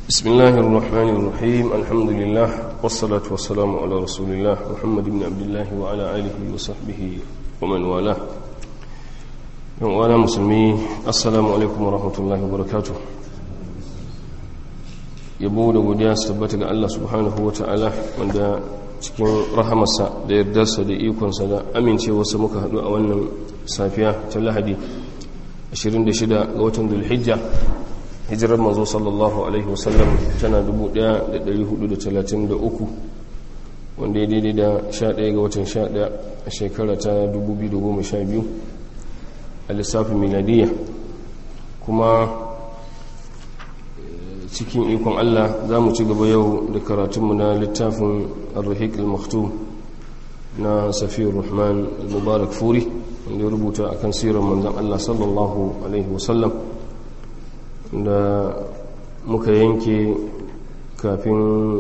بسم الله الرحمن الرحيم الحمد لله والصلاة والسلام على رسول الله محمد بن عبد الله وعلى آله وصحبه ومن والاه وانا مسلمي السلام عليكم ورحمة الله وبركاته yabo da godiya su tabbata ga Allah subhanahu wa ta'ala wanda cikin rahamarsa da yardarsa da ikonsa da amincewarsa muka haɗu a wannan safiya ta lahadi 26 ga watan dulhijja hijirar manzo sallallahu alaihi wasallam tana 1433 wanda ya daidai da 11 ga watan 11 a shekara ta 2012 a lissafin miladiyya kuma cikin ikon Allah za mu ci gaba yau da karatunmu na littafin al-rahiq al-maktum na safiyar rahman al-mubarak furi wanda ya rubuta akan sirar manzan Allah sallallahu alaihi wasallam da muka yanke kafin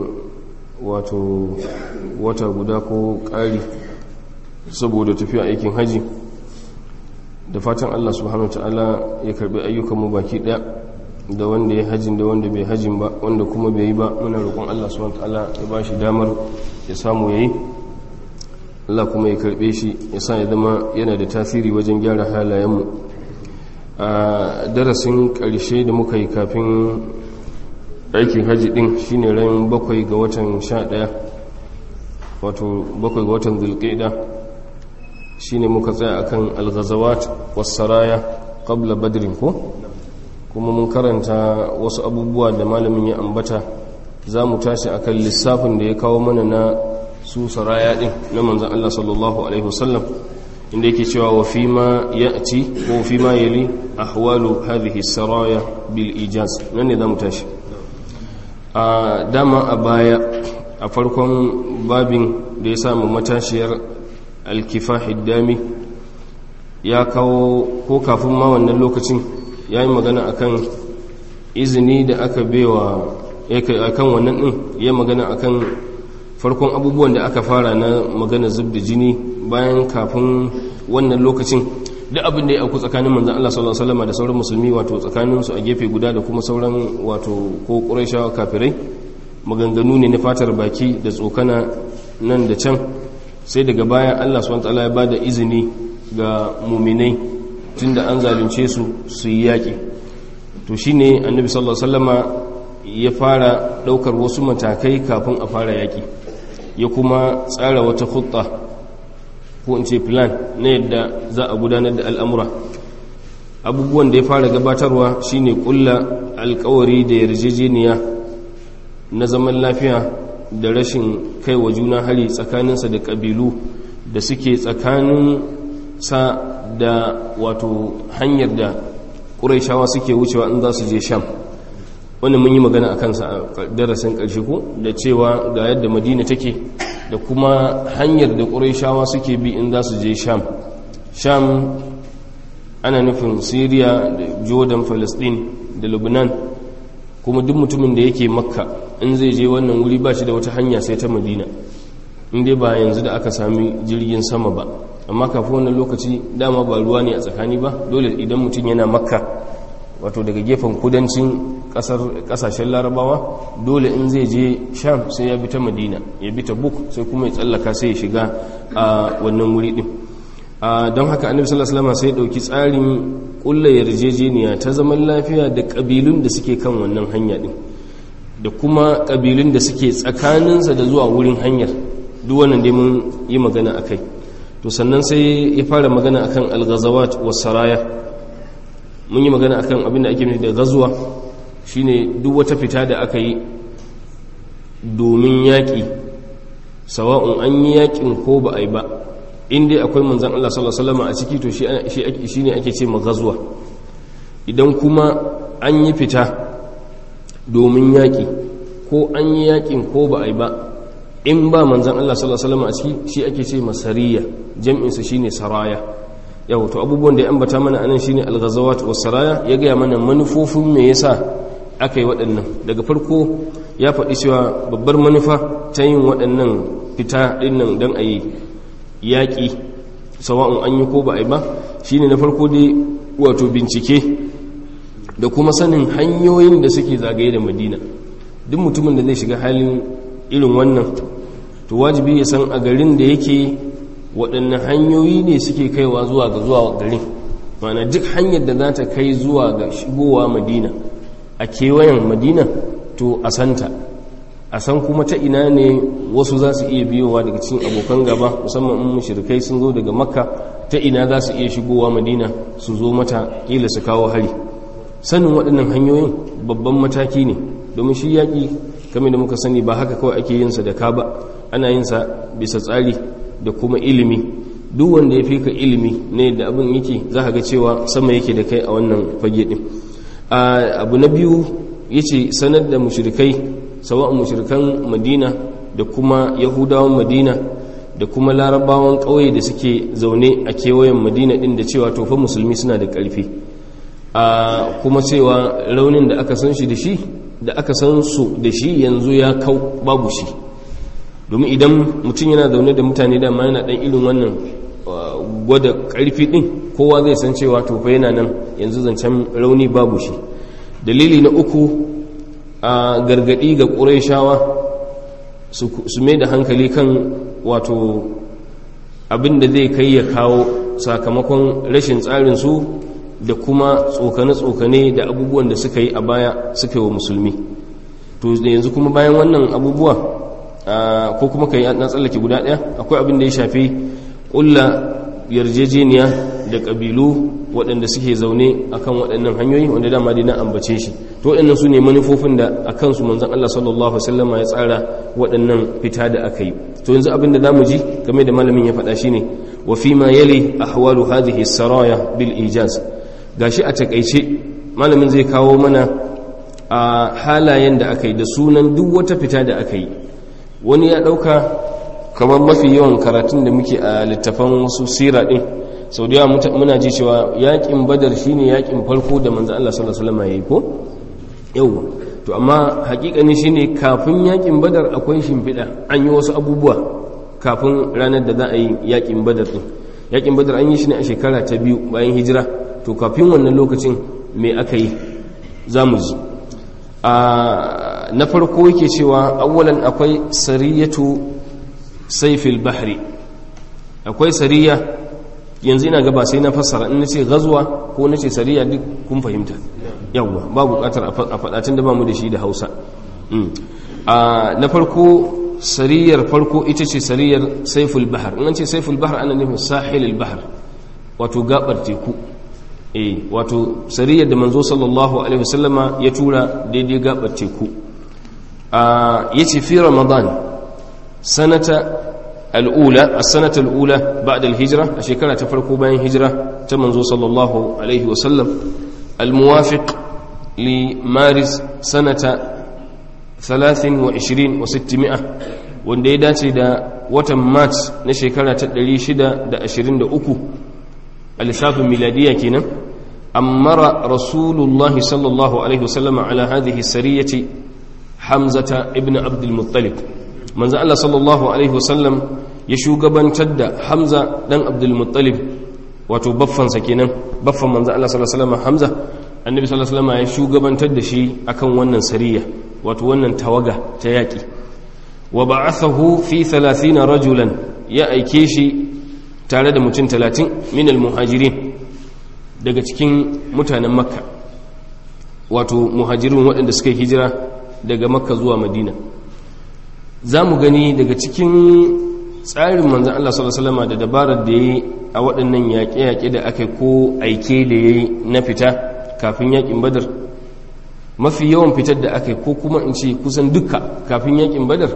wato wata guda ko ƙari saboda tafiya aikin haji da fatan Allah subhanahu ta'ala ya karbi ayyukanmu baki ɗaya da wanda ya hajin da wanda bai hajin ba wanda kuma bai yi ba muna roƙon Allah subhanahu ta'ala ya ba shi damar ya samu yayi Allah kuma ya karbe shi ya sa ya zama yana da tasiri wajen gyara halayenmu a darasin ƙarshe da muka yi kafin aikin hajji ɗin shine ran bakwai ga watan sha ɗaya wato bakwai ga watan zulƙida shine muka tsaya akan alghazawat wasaraya qabla badrin ko kuma mun karanta wasu abubuwa da malamin ya ambata za mu tashi akan lissafin da ya kawo mana na su saraya din na manzan Allah sallallahu alaihi wasallam inda yake cewa wa fi ma ya'ti ko fi ma yali ahwalu hadhihi saraya bil ijaz nan ne za mu tashi a dama a baya a farkon babin da ya samu matashiyar alkifahid dami ya kawo ko kafin ma wannan lokacin ya yi magana akan izini da aka bewa akan wannan din ya magana akan farkon abubuwan da aka fara na magana zub da jini bayan kafin wannan lokacin duk abin da ya auku tsakanin manzan Allah sallallahu alaihi wasallam da sauran musulmi wato tsakanin su a gefe guda da kuma sauran wato ko quraishawa kafirai maganganu ne na fatar baki da tsokana nan da can sai daga baya Allah subhanahu wataala ya bada izini ga muminai tunda an zalunce su su yi yaki to shine annabi sallallahu alaihi wasallama ya fara daukar wasu matakai kafin a fara yaki ya kuma tsara wata khutta ko in ce plan na yadda za a gudanar da al'amura abubuwan da ya fara gabatarwa shine kulla alkawari da yarjejeniya na zaman lafiya da rashin kai wa juna hari tsakaninsa da ƙabilu da suke tsakanin sa da wato hanyar da ƙuraishawa suke wucewa in za su je sham wannan mun yi magana a kansa a darasin ƙarshe ko da cewa ga yadda madina take da kuma hanyar da ƙuraishawa suke bi in za su je sham sham ana nufin syria da jordan palestine da lebanon kuma duk mutumin da yake makka in zai je wannan wuri ba shi da wata hanya sai ta madina inda ba yanzu da aka sami jirgin sama ba amma kafin wannan lokaci dama ba ruwa ne a tsakani ba dole idan mutum yana makka wato daga gefen kudancin kasashen larabawa dole in zai je sham sai ya bi ta madina ya bi ta buk sai kuma ya tsallaka sai ya shiga a wannan wuri din don haka annabi sallallahu alaihi wasallam sai ya dauki tsarin kulla yarjejeniya ta zaman lafiya da kabilun da suke kan wannan hanya din da kuma kabilun da suke tsakaninsa da zuwa wurin hanyar duk wannan dai mun yi magana akai to sannan sai ya fara magana akan al-ghazawat was-saraya mun yi magana akan abin da ake nufi da gazuwa shine duk wata fita da aka yi domin yaƙi sawa'un an yi yaƙin ko ba a yi ba inda akwai manzan Allah sallallahu Alaihi wasallam a ciki to shi ne ake ce ma gazuwa idan kuma an yi fita domin yaƙi ko an yi yaƙin ko ba a yi ba in ba manzan Allah sallallahu Alaihi wasallam a ciki shi ake ce masariya jam'insa shine saraya yau to abubuwan da ya ambata mana anan shine al-ghazawat was-saraya ya ga mana manufofin me yasa aka yi waɗannan daga farko ya faɗi cewa babbar manufa ta yin waɗannan fita ɗinnan don a yi yaƙi sawa'un an yi ko ba a yi ba shine na farko dai wato bincike da kuma sanin hanyoyin da suke zagaye da madina duk mutumin da zai shiga halin irin wannan to wajibi ya san a garin da yake waɗanne hanyoyi ne suke kaiwa zuwa ga zuwa garin mana duk hanyar da za ta kai zuwa ga shigowa madina a kewayen madina to a santa a san kuma ta ina ne wasu za su iya biyowa daga cikin abokan gaba musamman in mushrikai sun zo daga makka ta ina za su iya shigowa madina su zo mata kila su kawo hari sanin waɗannan hanyoyin babban mataki ne domin shi yaƙi kamar da muka sani ba haka kawai ake yinsa da ka ba ana yinsa bisa tsari da kuma ilimi duk wanda ya fi ka ilimi ne da abin yake za ka ga cewa sama yake da kai a wannan fage ɗin abu na biyu ya ce sanar da mushrikai sawa'un mushrikan madina da kuma yahudawan madina da kuma larabawan ƙauye da suke zaune a kewayen madina ɗin da cewa tofa musulmi suna da ƙarfi a kuma cewa raunin da aka san shi da shi da aka san su da shi yanzu ya kau babu shi domin idan mutum yana zaune da mutane da yana ɗan irin wannan gwada ƙarfi ɗin kowa zai san cewa tofa yana nan yanzu zancen rauni babu shi dalili na uku a gargadi ga ƙuraishawa su mai da hankali kan wato abinda zai kai ya kawo sakamakon rashin tsarinsu da kuma tsokane-tsokane da abubuwan da suka yi a baya suka yi wa musulmi to yanzu kuma bayan wannan abubuwa ko kuma ka yi na tsallake guda ɗaya akwai abin da ya shafi ƙulla yarjejeniya da ƙabilu waɗanda suke zaune akan waɗannan hanyoyi wanda dama dai na ambace shi to waɗannan su ne manufofin da a kansu manzan Allah sallallahu Alaihi ya tsara waɗannan fita da aka yi to yanzu abin da zamu ji game da malamin ya faɗa shi ne wa fi ma yali ahwalu hadhihi saraya bil ijaz gashi a takaice malamin zai kawo mana a halayen da aka yi da sunan duk wata fita da aka yi wani ya ɗauka kamar mafi yawan karatun da muke a littafan wasu sira ɗin sau da yawa muna ji cewa yakin badar shine yakin farko da manzo Allah sallallahu alaihi wasallam yayi ko yawa to amma hakikani shine kafin yakin badar akwai shimfiɗa an yi wasu abubuwa kafin ranar da za a yi yakin badar din yakin badar an yi shi ne a shekara ta biyu bayan hijira to kafin wannan lokacin me aka yi za mu ji a na farko yake cewa awwalan akwai sariyatu saifil bahri akwai sariya yanzu ina gaba sai na fassara in nace gazuwa ko nace sariya duk kun fahimta yawwa ba bukatar a faɗatin da ba mu da shi da hausa na farko sariyar farko ita ce sariyar saiful bahar in an ce saiful bahar ana nufin sahilul bahar wato gabar teku eh wato sariyar da manzo sallallahu alaihi wasallama ya tura daidai gabar teku yace fi ramadan sanata al'ula a sanatar al'ula ba da hijira a shekara ta farko bayan hijira ta manzo sallallahu alaihi wasallam al-muwafiq li maris sanata 23 wa 600 wanda ya dace da watan march na shekara ta 623 a lissafin miladiya kenan ammara rasulullahi sallallahu alaihi wasallam ala hadhihi sariyati hamzata ibn abdul muttalib manzo Allah sallallahu alaihi wasallam ya shugabantar da Hamza dan Abdul Muttalib wato baffan sa kenan baffan manzo Allah sallallahu alaihi wasallam Hamza annabi sallallahu alaihi wasallam ya shugabantar da shi akan wannan sariya wato wannan tawaga ta yaki wa ba'athahu fi 30 rajulan ya aike shi tare da mutum 30 min al-muhajirin daga cikin mutanen makka wato muhajirin waɗanda suka hijira daga makka zuwa madina za mu gani daga cikin tsarin manzan Allah sallallahu da dabarar da ya yi a waɗannan yaƙe-yaƙe da aka ko aike da ya yi na fita kafin yaƙin badar mafi yawan fitar da aka ko kuma in ce kusan duka kafin yaƙin badar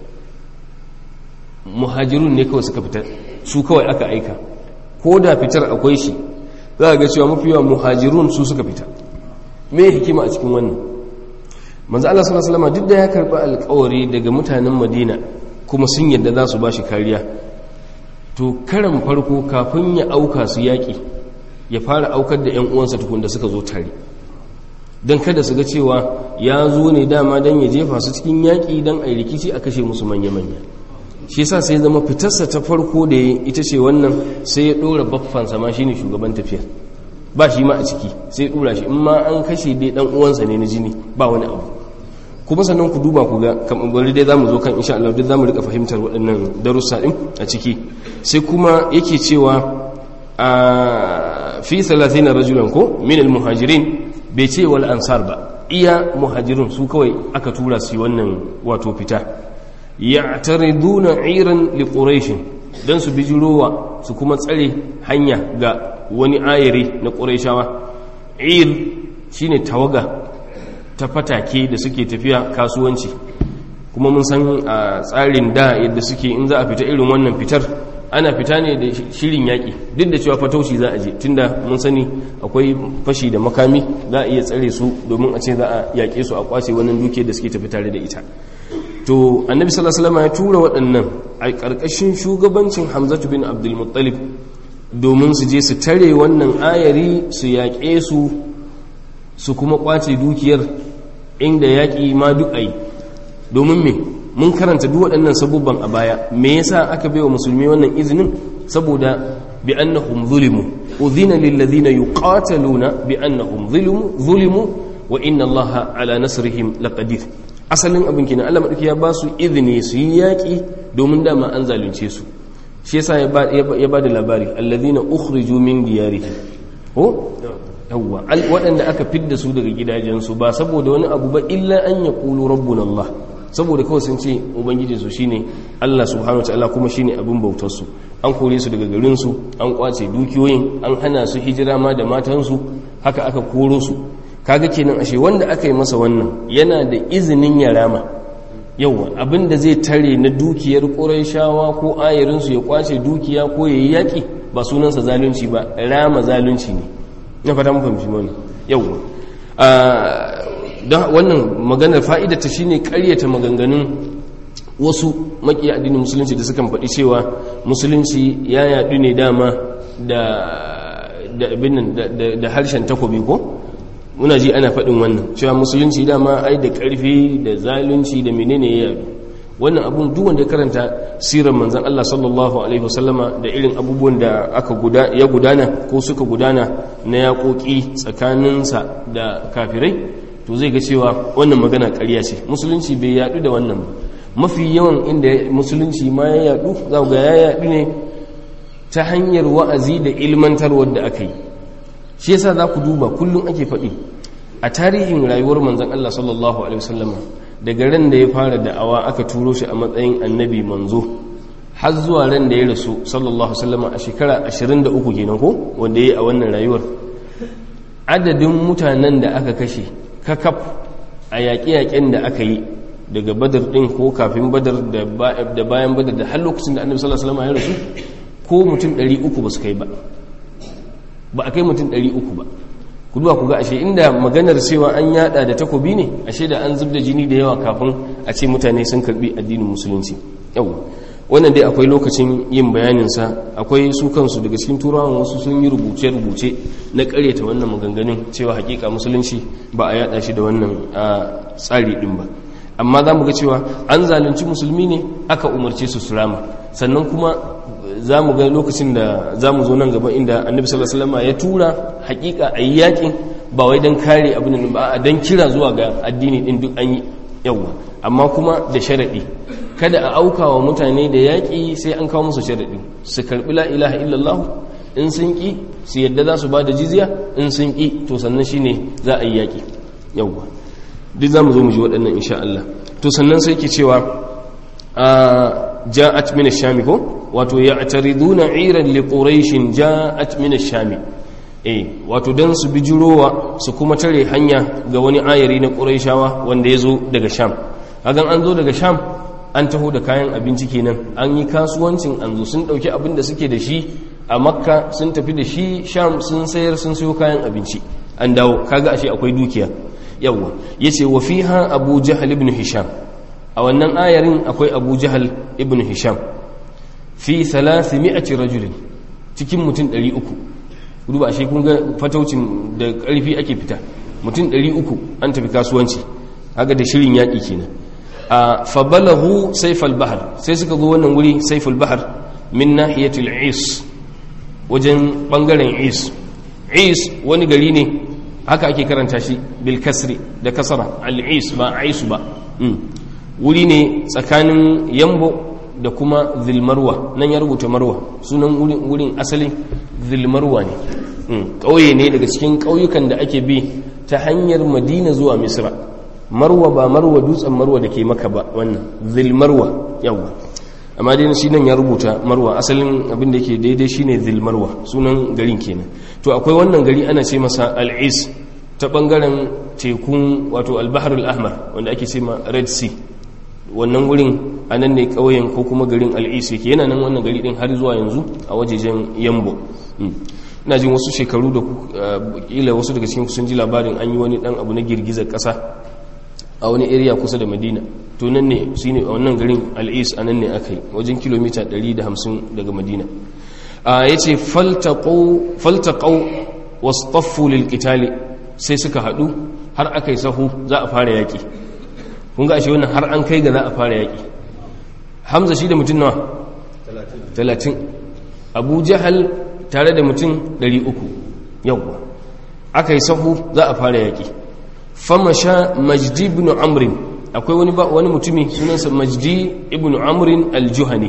muhajirun ne kawai suka fita su kawai aka aika ko da fitar akwai shi za a ga cewa mafi yawan muhajirun su suka fita me hikima a cikin wannan manzo Allah sallallahu alaihi wasallam duk da ya karba alƙawari daga mutanen Madina kuma sun yadda za su bashi kariya to karan farko kafin ya auka su yaki ya fara aukar da ƴan uwansa tukun da suka zo tare dan kada su ga cewa ya zo ne dama dan ya jefa su cikin yaki dan ai rikici a kashe musu manya manya shi yasa sai zama fitarsa ta farko da ita ce wannan sai ya dora baffansa ma shine shugaban tafiyar ba shi ma a ciki sai dura shi in ma an kashe dai dan uwansa ne na jini ba wani abu kuma sannan ku duba ku ga kamar dai zamu zo kan insha Allah duk zamu rika fahimtar waɗannan darussa din a ciki sai kuma yake cewa a fi 30 rajulan ko min al-muhajirin bai ce wal ansar ba iya muhajirun su kawai aka tura su wannan wato fita ya'tariduna iran li quraish dan su bijirowa su kuma tsare hanya ga wani ayari na quraishawa ir shine tawaga ta fatake da suke tafiya kasuwanci kuma mun san a tsarin da yadda suke in za a fita irin wannan fitar ana fita ne da shirin yaƙi duk da cewa fatauci za a je tunda mun sani akwai fashi da makami za a iya tsare su domin a ce za a yaƙe su a kwace wannan duke da suke tafi tare da ita to annabi sallallahu alaihi wasallam ya tura waɗannan a ƙarƙashin shugabancin hamzatu bin abdul muttalib domin su je su tare wannan ayari su yaƙe su su kuma kwace dukiyar inda yaƙi ma duk ai domin me mun karanta duk waɗannan sabubban a baya me yasa aka baiwa musulmi wannan izinin saboda bi annahum zulimu udhina lil ladina yuqataluna bi annahum zulimu zulimu wa inna allaha ala nasrihim laqadir asalin abin kina Allah madauki ya ba su izini su yi yaƙi domin dama an zalunce su shi yasa ya ba da labari alladhina ukhriju min diyarihim ko yawwa waɗanda aka fidda su daga gidajensu ba saboda wani abu ba illa an ya ƙulu rabbun Allah saboda kawai sun ce ubangijinsu shine Allah subhanahu wa ta'ala kuma shine abin bautarsu an kore su daga garinsu an kwace dukiyoyin an hana su hijira ma da matansu haka aka koro su kaga kenan ashe wanda aka yi masa wannan yana da izinin ya rama yawwa abin da zai tare na dukiyar ƙurayshawa ko ayarinsu ya kwace dukiya ko ya yi yaƙi ba sunansa zalunci ba rama zalunci ne na fata mun fahimci wani yawwa don wannan maganar fa'idata shine karyata maganganun wasu maki addinin musulunci da sukan faɗi cewa musulunci ya yaɗu ne dama da harshen takobi ko muna ji ana faɗin wannan cewa musulunci dama ai da ƙarfi da zalunci da menene ya yaɗu wannan abun duk wanda karanta sirar manzan Allah sallallahu alaihi wasallama da irin abubuwan da aka ya gudana ko suka gudana na yaƙoƙi tsakaninsa da kafirai to zai ga cewa wannan magana ƙarya ce musulunci bai yaɗu da wannan ba mafi yawan inda musulunci ma ya yaɗu za ga ya yaɗu ne ta hanyar wa'azi da ilmantarwar da aka yi shi yasa za ku duba kullum ake faɗi a tarihin rayuwar manzan Allah sallallahu alaihi wasallama daga ran da ya fara da'awa aka turo shi a matsayin annabi manzo har zuwa ran da ya rasu sallallahu alaihi a shekara 23 kenan ko wanda ya yi a wannan rayuwar adadin mutanen da aka kashe kakaf a yaƙe-yaƙen da aka yi daga badar ɗin ko kafin badar da bayan badar da har lokacin da annabi sallallahu alaihi ya rasu ko mutum 300 ba su kai ba ba a kai mutum 300 ba ku duba ku ga ashe inda maganar cewa an yada da takobi ne ashe da an zubda jini da yawa kafin a ce mutane sun karbi addinin musulunci yau wannan dai akwai lokacin yin bayaninsa akwai su kansu daga cikin turawan wasu sun yi rubuce-rubuce na karyata wannan maganganun cewa hakika musulunci ba a yada shi da wannan tsari din ba amma za mu ga cewa an zalunci musulmi ne aka umarce su surama sannan kuma za mu ga lokacin da za mu zo nan gaba inda annabi sallallahu alaihi wasallam ya tura hakika a yi yakin ba wai don kare abin ba a don kira zuwa ga addini din duk an yi yawa amma kuma da sharaɗi kada a auka wa mutane da yaƙi sai an kawo musu sharaɗi su karɓi la ilaha illallah in sun ƙi su yadda za su ba da jizya in sun ƙi to sannan shine za a yi yaƙi yawa duk za mu zo mu ji waɗannan insha Allah to sannan sai ke cewa a ja'at min ash-shami ko wato ya'tariduna 'iran li quraish ja'at min ash-shami eh wato dan su bijirowa su kuma tare hanya ga wani ayari na quraishawa wanda yazo daga sham hagan an zo daga sham an taho da kayan abinci kenan an yi kasuwancin an zo sun dauki abin da suke da shi a makka sun tafi da shi sham sun sayar sun sayo kayan abinci an dawo kaga ashe akwai dukiya yawa yace wa fiha abu jahl ibn hisham a wannan ayarin akwai abu jahl ibn hisham fi 300 rajulin cikin mutum 300 duba ashe kun ga fataucin da karfi ake fita mutum 300 an tafi kasuwanci kaga da shirin yaki kenan a fabalahu sayfal bahr sai suka zo wannan wuri sayfal bahr min nahiyatil is wajen bangaren is is wani gari ne haka ake karanta shi bil kasri da kasara al-is ba aisu ba wuri ne tsakanin yambo da kuma zilmarwa nan ya rubuta marwa sunan wurin asalin zilmarwa ne ƙauye ne daga cikin ƙauyukan da ake bi ta hanyar madina zuwa misra marwa ba marwa dutsen marwa da ke maka ba wannan zilmarwa yawwa amma dai shi nan ya rubuta marwa asalin abin da ke daidai shine zilmarwa sunan garin kenan to akwai wannan gari ana ce masa al'is ta bangaren tekun wato al-bahr al-ahmar wanda ake ce ma red sea wannan wurin a nan ne ƙauyen ko kuma garin al'is yake yana nan wannan gari din har zuwa yanzu a wajejen yambo ina jin wasu shekaru da kila wasu daga cikin sun ji labarin an yi wani dan abu na girgizar ƙasa a wani area kusa da madina to nan ne shi ne a wannan garin al'is a nan ne aka yi wajen kilomita 150 daga madina ya ce faltaƙau wasu taffu lilƙitali sai suka haɗu har aka yi sahu za a fara yaƙi kun ga ashe wannan har an kai ga za a fara yaƙi hamza shi da mutum nawa 30 abu jahal tare da mutum 300 yawwa aka yi sahu za a fara yaƙi famasha majdi ibn amrin akwai wani ba wani mutumi sunansa majdi ibn amrin al-juhani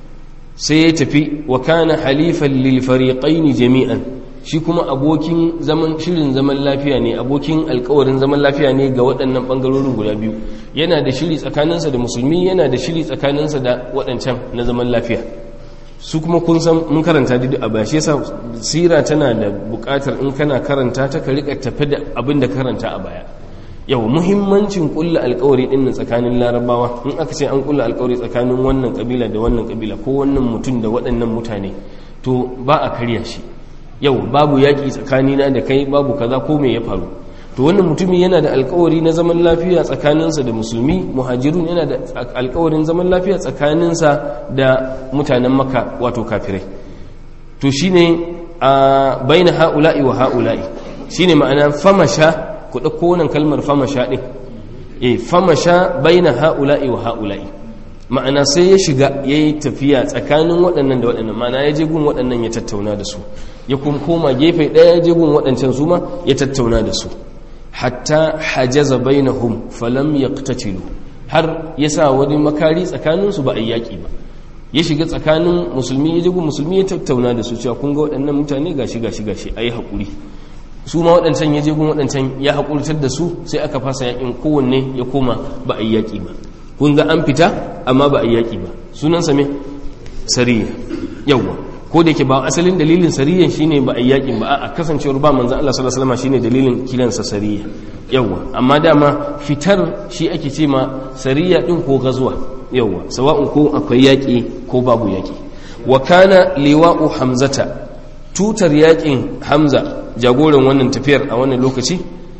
sai ya tafi wa kana halifan lil fariqain jami'an shi kuma abokin zaman shirin zaman lafiya ne abokin alkawarin zaman lafiya ne ga waɗannan bangarorin guda biyu yana da shiri tsakaninsa da musulmi yana da shiri tsakaninsa da waɗancan na zaman lafiya su kuma kun san mun karanta duk a baya shi yasa sira tana da buƙatar in kana karanta ta ka rika tafi da abin da karanta a baya yau muhimmancin kulla alkawari din nan tsakanin larabawa in aka ce an kulla alkawari tsakanin wannan kabila da wannan kabila ko wannan mutum da waɗannan mutane to ba a karya shi yau babu yaƙi tsakanina da kai babu kaza ko me ya faru to wannan mutumin yana da alkawari na zaman lafiya tsakaninsa da musulmi muhajirun yana da alkawarin zaman lafiya tsakaninsa da mutanen maka wato kafirai to shine a baina ha'ula'i wa ha'ula'i shine ma'ana famasha ku ɗauko wannan kalmar famasha ɗin eh famasha baina ha'ula'i wa ha'ula'i ma'ana sai ya shiga ya yi tafiya tsakanin waɗannan da waɗannan ma'ana ya je gun waɗannan ya tattauna da su ya kuma koma gefe ɗaya ya je gun waɗancan su ma ya tattauna da su hatta hajaza bainahum falam yaqtatilu har yasa wani makari tsakanin su ba a yaki ba ya shiga tsakanin musulmi ya jigu musulmi ya tattauna da su cewa kun ga waɗannan mutane gashi gashi gashi ayi hakuri su ma waɗancan ya jigun waɗancan ya hakurtar da su sai aka fasa yakin kowanne ya koma ba a yaki ba kun ga an fita amma ba a yaki ba sunan sa me sariya yawwa ko da yake ba asalin dalilin sariyan shine ba a yakin ba a kasancewar ba manzon Allah sallallahu alaihi wasallam shine dalilin kiransa sariya yawa amma dama fitar shi ake ce ma sariya din ko gazuwa yawa sawa'un ko akwai yaki ko babu yaki wa kana liwa'u hamzata tutar yakin hamza jagoran wannan tafiyar a wannan lokaci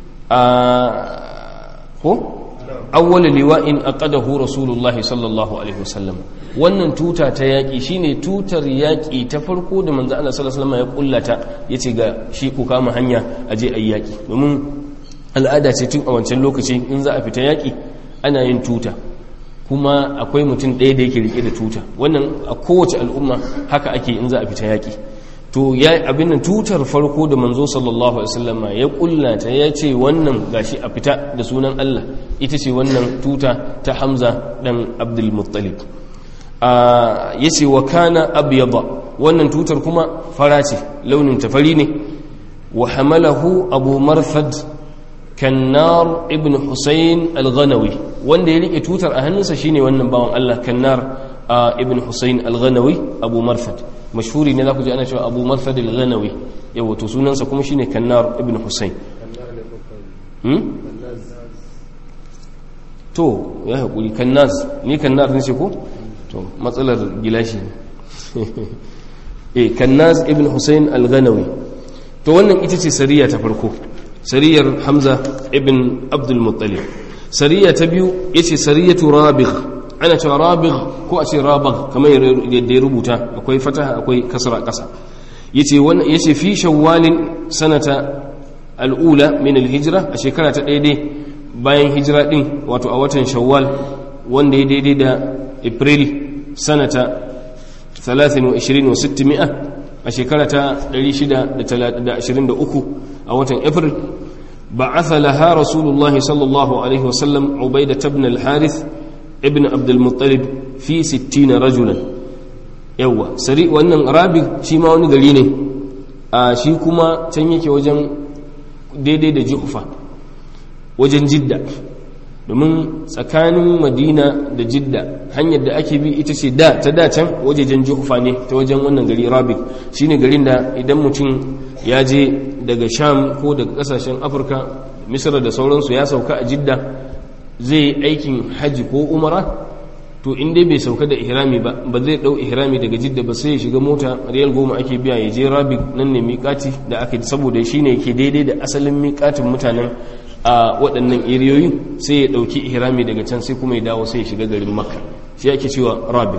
a ko awwal liwa'in aqadahu rasulullah sallallahu alaihi wasallam wannan tuta ta yaki shine tutar yaki ta farko da manzo Allah sallallahu alaihi wasallam ya kullata yace ga shi ku kama hanya aje ayi yaki domin al'ada ce tun a wancan lokaci in za a fita yaki ana yin tuta kuma akwai mutum ɗaya da yake rike da tuta wannan a kowace al'umma haka ake in za a fita yaki to ya abin nan tutar farko da manzo sallallahu alaihi wasallama ya kullata ya ce wannan gashi a fita da sunan Allah ita ce wannan tuta ta Hamza dan Abdul Muttalib ya ce wa kana abyada wannan tutar kuma fara ce launin ta fari ne wa hamalahu Abu Marthad Kannar ibn Husayn al-Ghanawi wanda ya rike tutar a hannunsa shine wannan bawan Allah Kannar ibn Husayn al-Ghanawi Abu Marthad mashhuri ne za ku ji ana cewa abu marfad al-ghanawi yawa to sunansa kuma shine kannar ibn husayn to ya haƙuri kannaz ni kannar ne ce ko to matsalar gilashi eh kannaz ibn husayn al-ghanawi to wannan ita ce sariya ta farko sariyar hamza ibn abdul muttalib sariya ta biyu yace sariyatu rabigh ana cewa rabigh ko a ce rabagh kamar yadda ya rubuta akwai fataha akwai kasra kasa yace wannan yace fi shawwalin sanata al'ula min al-hijra a shekara ta daidai bayan hijira din wato a watan shawwal wanda ya daidai da april sanata 23 wa 600 a shekara ta 623 a watan april بعث لها رسول الله صلى الله عليه وسلم عبيدة بن الحارث ابن عبد المطلب في ستين رجلا يوا سري wannan rabi shi ma wani gari ne a shi kuma can yake wajen daidai da juhfa wajen jidda domin tsakanin madina da jidda hanyar da ake bi ita ce da ta da can wajejen juhfa ne ta wajen wannan gari rabi shine garin da idan mutum ya je daga sham ko daga kasashen afirka misra da sauransu ya sauka a jidda zai aikin hajji ko umara to in dai bai sauka da ihrami ba ba zai dau ihrami daga jidda ba sai ya shiga mota riyal goma ake biya ya je rabi nan ne miƙati da aka saboda shine yake daidai da asalin miƙatin mutanen a waɗannan iriyoyi sai ya ɗauki ihrami daga can sai kuma ya dawo sai ya shiga garin makka shi ake cewa rabi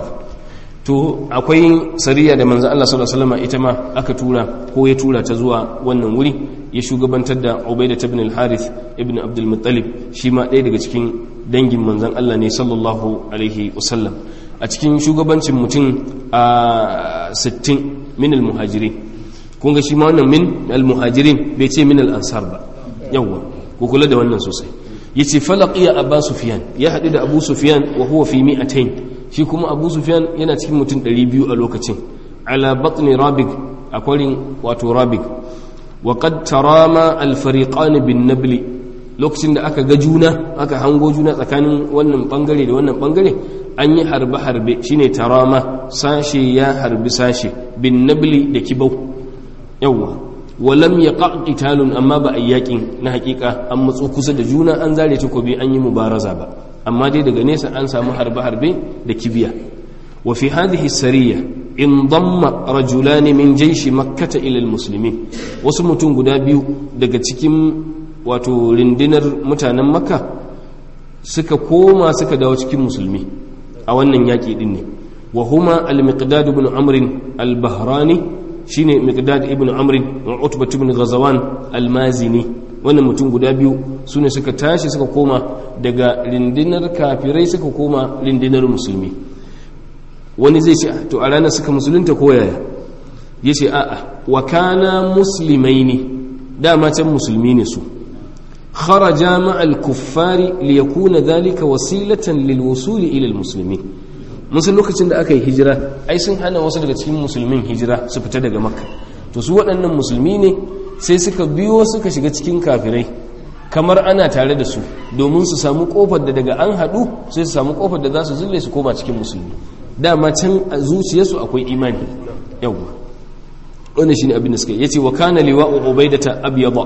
to akwai sariya da manzan Allah sallallahu alaihi wasallam ita ma aka tura ko ya tura ta zuwa wannan wuri ya shugabantar da Ubaida ibn al-Harith ibn Abdul Muttalib shi ma ɗaya daga cikin dangin manzan Allah ne sallallahu alaihi wasallam a cikin shugabancin mutum a 60 min al-muhajirin kun ga shi ma wannan min al-muhajirin bai ce min al-ansar ba yawwa ku kula da wannan sosai yace falaqiya Abu Sufyan ya haɗu da Abu Sufyan wa huwa fi mi'atayn shi kuma abu sufyan yana cikin mutum 200 a lokacin ala batni rabig a kwarin wato rabig wa qad tarama al fariqan bin nabli lokacin da aka ga juna aka hango juna tsakanin wannan bangare da wannan bangare an yi harbe harbe shine tarama sashe ya harbi sashe bin nabli da kibau yawwa walam yaqa qitalun amma ba ayyakin na hakika an matso kusa da juna an zare takobi an yi mubaraza ba amma dai daga nesa an samu harbe-harbe da kibiya wa fi hadhihi sariya in damma rajulani min jaishi makkata ila almuslimin wasu mutum guda biyu daga cikin wato rindinar mutanen makka suka koma suka dawo cikin musulmi a wannan yaki din ne wa huma al-miqdad ibn amr al-bahrani shine miqdad ibn amr wa utbah ibn ghazawan al-mazini wannan mutum guda biyu su ne suka tashi suka koma daga rindinar kafirai suka koma rindinar musulmi wani zai ce to a ranar suka musulunta ko yaya ya ce a'a wa kana musulmai ne dama can musulmi ne su kharaja ma'al kuffari li yakuna dhalika wasilatan lil wusuli ila al muslimin musul lokacin da aka yi hijira ai sun hana wasu daga cikin musulmin hijira su fita daga makka to su waɗannan musulmi ne sai suka biyo suka shiga cikin kafirai kamar ana tare da su domin su samu kofar da daga an haɗu sai su samu kofar da za su zille su koma cikin musulmi dama can a zuciyarsu akwai imani yawwa wannan shine abin da suka yace wa kana liwa'u ubaidata abyada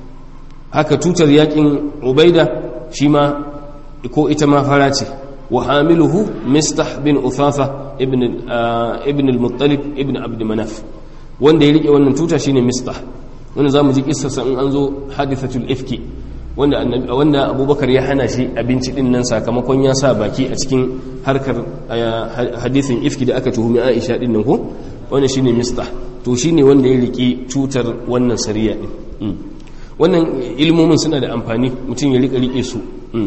haka tutar yakin ubaida shi ma ko ita ma fara ce wa hamiluhu mistah bin uthatha ibn ibn al-muttalib ibn abd manaf wanda ya rike wannan tuta shine mistah wanda za mu ji kissarsa in an zo hadithatul ifki wanda wanda abubakar ya hana shi abinci din nan sakamakon ya sa baki a cikin harkar hadithin ifki da aka tuhumi aisha din nan ko wanda shine mistah to shine wanda ya riki tutar wannan sariya din wannan ilmomin suna da amfani mutum ya rika rike su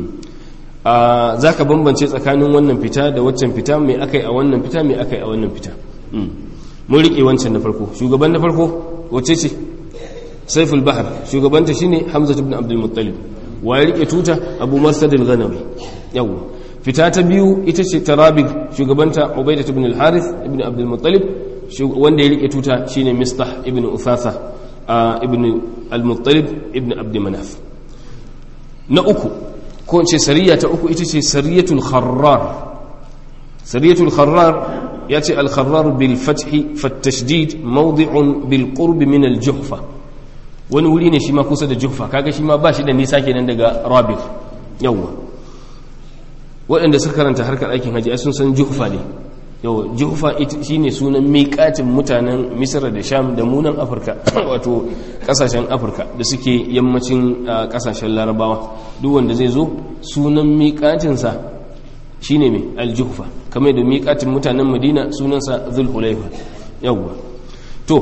za ka bambance tsakanin wannan fita da waccan fita mai akai a wannan fita mai akai a wannan fita mun rike wancan na farko shugaban na farko wacce ce saiful bahar shugabanta shine hamza ibn abdul muttalib wa ya rike tuta abu marsad al-ghanawi yawa fita ta biyu ita ce tarabig shugabanta ubaidah ibn al-harith ibn abdul muttalib wanda ya rike tuta shine mistah ibn uthatha ibn al-muttalib ibn abd manaf na uku ko ce sariya ta uku ita ce sariyatul kharrar sariyatul kharrar ya ce al-kharrar bil fathi fat tashdid mawdi'un bil qurb min al-juhfa wani wuri ne shi ma kusa da juhfa kaga shi ma ba shi da nisa kenan daga rabif yawwa waɗanda suka karanta harkar aikin haji sun san juhfa ne yawwa juhfa shi ne sunan miƙatin mutanen misra da sham da munan afirka wato ƙasashen afirka da suke yammacin ƙasashen larabawa duk wanda zai zo sunan miƙatinsa shi ne mai aljuhfa kamar da miƙatin mutanen madina sunansa zulhulaifa yawwa to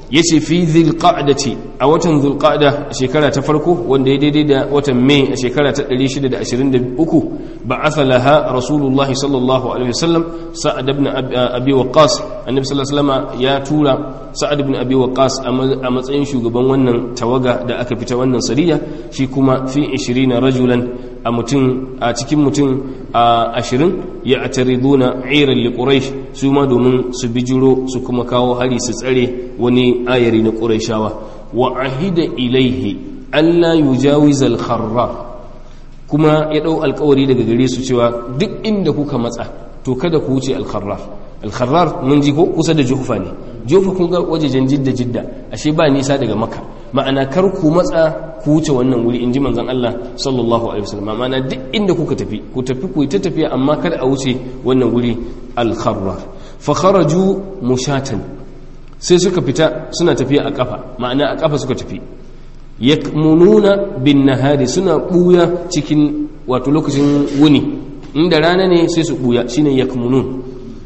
yace fi dhilqa'dati a watan dhulqa'da shekara ta farko wanda ya daidai da watan mai a shekara ta 623 ba'atha laha rasulullahi sallallahu alaihi wasallam sa'ad ibn abi waqqas annabi sallallahu alaihi wasallam ya tura sa'ad ibn abi waqqas a matsayin shugaban wannan tawaga da aka fita wannan sariya shi kuma fi 20 rajulan a mutum a cikin mutum a 20 ya atariduna iran li quraish su ma domin su bijiro su kuma kawo hari su tsare wani ayari na qurayshawa wa ahida ilaihi alla yujawiz al kharra kuma ya dau alkawari daga gare su cewa duk inda kuka matsa to kada ku wuce al kharrar al kharrar mun ji ko kusa da juhfa ne juhfa kun ga wajejen jidda jidda ashe ba nisa daga makka ma'ana kar ku matsa ku wuce wannan wuri in ji manzon Allah sallallahu alaihi wasallam ma'ana duk inda kuka tafi ku tafi ku ta tafiya amma kada a wuce wannan wuri al-kharrar fa kharaju mushatan sai suka fita suna tafiya a kafa ma'ana a kafa suka tafi yakmununa bin nahari suna buya cikin wato lokacin wuni inda rana ne sai su buya shine yakmunun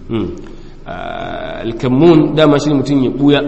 al-kammun dama shine mutum ya buya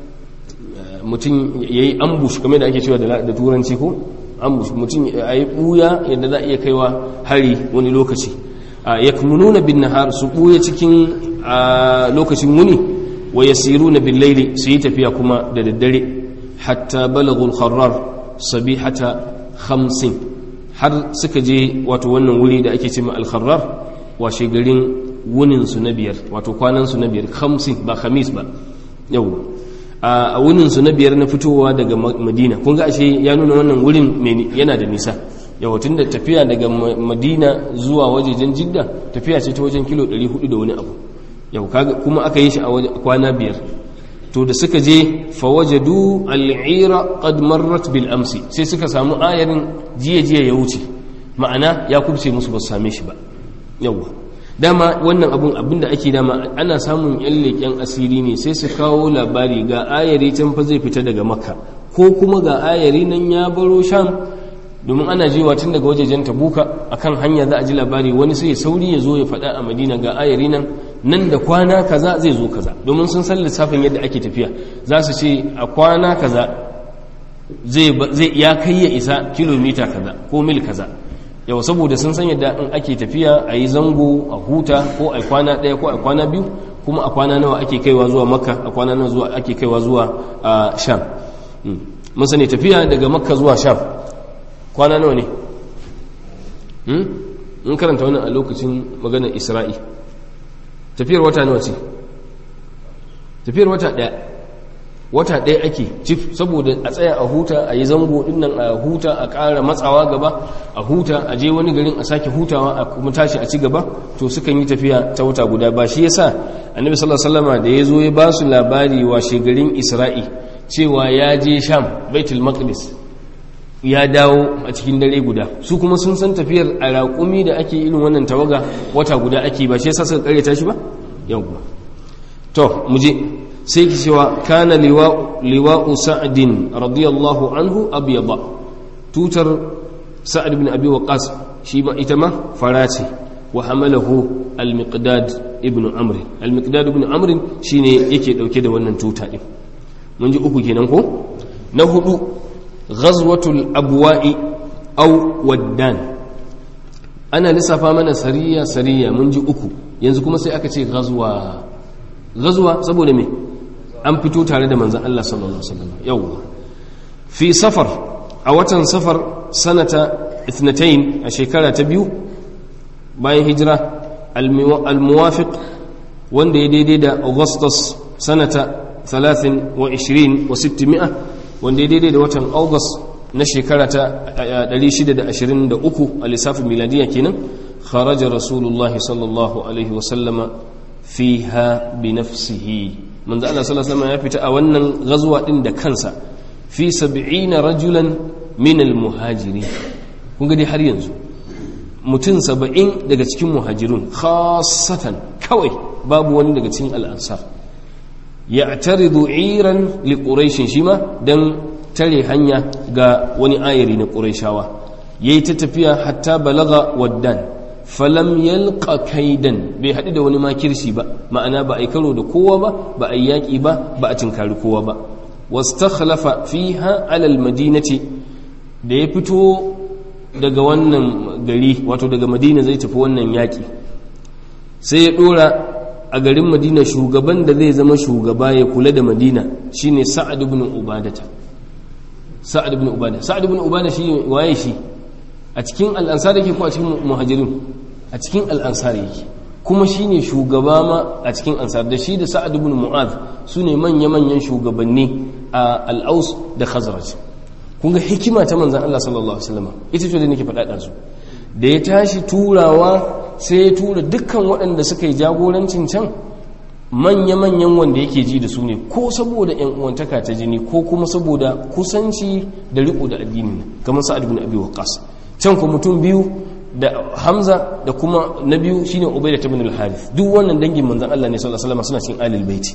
mutum ya yi ambush kamar da ake cewa da turanci ko ambush mutum ya yi buya yadda za a iya kaiwa hari wani lokaci ya nuna bin nahar su buya cikin lokacin wuni wa ya siru na bin laili su yi tafiya kuma da daddare hatta balagul kharrar sabihata hamsin har suka je wato wannan wuri da ake ce ma al-kharrar washe garin wuninsu na biyar wato kwanansu na biyar hamsin ba khamis ba yau a wuninsu na biyar na fitowa daga madina kun ga ashe ya nuna wannan wurin yana da nisa yawatin da tafiya daga madina zuwa wajejen jidda tafiya ce ta wajen kilo 400 da wani abu yau kuma aka yi shi a kwana biyar to da suka je fawajadu al'ira qad marrat bil amsi sai suka samu ayarin jiya jiya ya wuce ma'ana ya kubce musu ba su same shi ba yawa dama wannan abun abinda ake dama ana samun yan leƙen asiri ne sai su kawo labari ga ayari can fa zai fita daga makka ko kuma ga ayari nan ya baro sham domin ana jewa tun daga wajejen tabuka akan hanya za a ji labari wani sai sauri ya zo ya faɗa a madina ga ayari nan nan da kwana kaza zai zo kaza domin sun san lissafin yadda ake tafiya za su ce a kwana kaza zai ya kai ya isa kilomita kaza ko mil kaza yau saboda sun san yadda in ake tafiya a yi zango a huta ko a kwana ɗaya ko a kwana biyu kuma a kwana nawa ake kaiwa zuwa makka a kwana nawa zuwa ake kaiwa zuwa sham mun sani tafiya daga makka zuwa sham kwana nawa ne in karanta wannan a lokacin maganar isra'i tafiyar wata nawa ce tafiyar wata ɗaya wata ɗaya ake cif saboda a tsaya a huta a yi zango dinnan a huta a ƙara matsawa gaba a huta a je wani garin a sake hutawa a kuma tashi a ci gaba to sukan yi tafiya ta wata guda ba shi yasa annabi sallallahu alaihi wasallam da ya zo ya ba su labari washe garin isra'i cewa ya je sham baitul maqdis ya dawo a cikin dare guda su kuma sun san tafiyar a raƙumi da ake irin wannan tawaga wata guda ake ba shi yasa suka karyata shi ba yawwa to mu je sai ki cewa kana liwa'u sa'adin radiyallahu anhu abyada tutar sa'ad ibn abi waqas shi ba ita ma fara ce wa hamalahu al-miqdad ibn amr al-miqdad ibn amr shine yake dauke da wannan tuta din mun ji uku kenan ko na hudu ghazwatul abwa'i aw waddan ana lissafa mana sariya sariya mun ji uku yanzu kuma sai aka ce ghazwa ghazwa saboda me an fito tare da manzan Allah sallallahu Alaihi wasallam yau fi safar a watan safar sanata ithnatain a shekara ta biyu bayan hijira al-muwafiq wanda ya daidai da augustus sanata 23 wa 600 wanda ya daidai da watan august na shekara ta 623 a lissafin miladiya kenan kharaja rasulullahi sallallahu alaihi wasallama fiha bi nafsihi manzo Allah sallallahu alaihi ya fita a wannan gazuwa din da kansa fi 70 rajulan min al-muhajirin kun ga dai har yanzu mutum 70 daga cikin muhajirun khassatan kawai babu wani daga cikin al-ansar ya'taridu iran li quraish shima dan tare hanya ga wani ayari na quraishawa yayi ta tafiya hatta balaga waddan falam yalqa kaidan bai haɗu da wani makirci ba ma'ana ba a yi karo da kowa ba ba a yi yaƙi ba ba a tinkari kowa ba wastakhlafa fiha ala almadinati da ya fito daga wannan gari wato daga madina zai tafi wannan yaki sai ya dora a garin madina shugaban da zai zama shugaba ya kula da madina shine sa'ad ibn ubadata sa'ad ibn ubada sa'ad ibn ubada shi waye shi a cikin al'ansar yake ko a cikin muhajirin a cikin al'ansar yake kuma shine shugaba ma a cikin ansar da shi da sa'ad ibn mu'adh su ne manya-manyan shugabanni a al'aus da khazraj kun ga hikima ta manzan Allah sallallahu alaihi wasallam ita ce da nake faɗa su da ya tashi turawa sai ya tura dukkan waɗanda suka yi jagorancin can manya-manyan wanda yake ji da su ne ko saboda yan uwantaka ta jini ko kuma saboda kusanci da riko da addini kamar sa'ad ibn abi waqqas can ko mutum biyu da hamza da kuma na biyu shine ubayda ibn al-harith duk wannan dangin manzon Allah ne sallallahu alaihi wasallam suna cikin alil baiti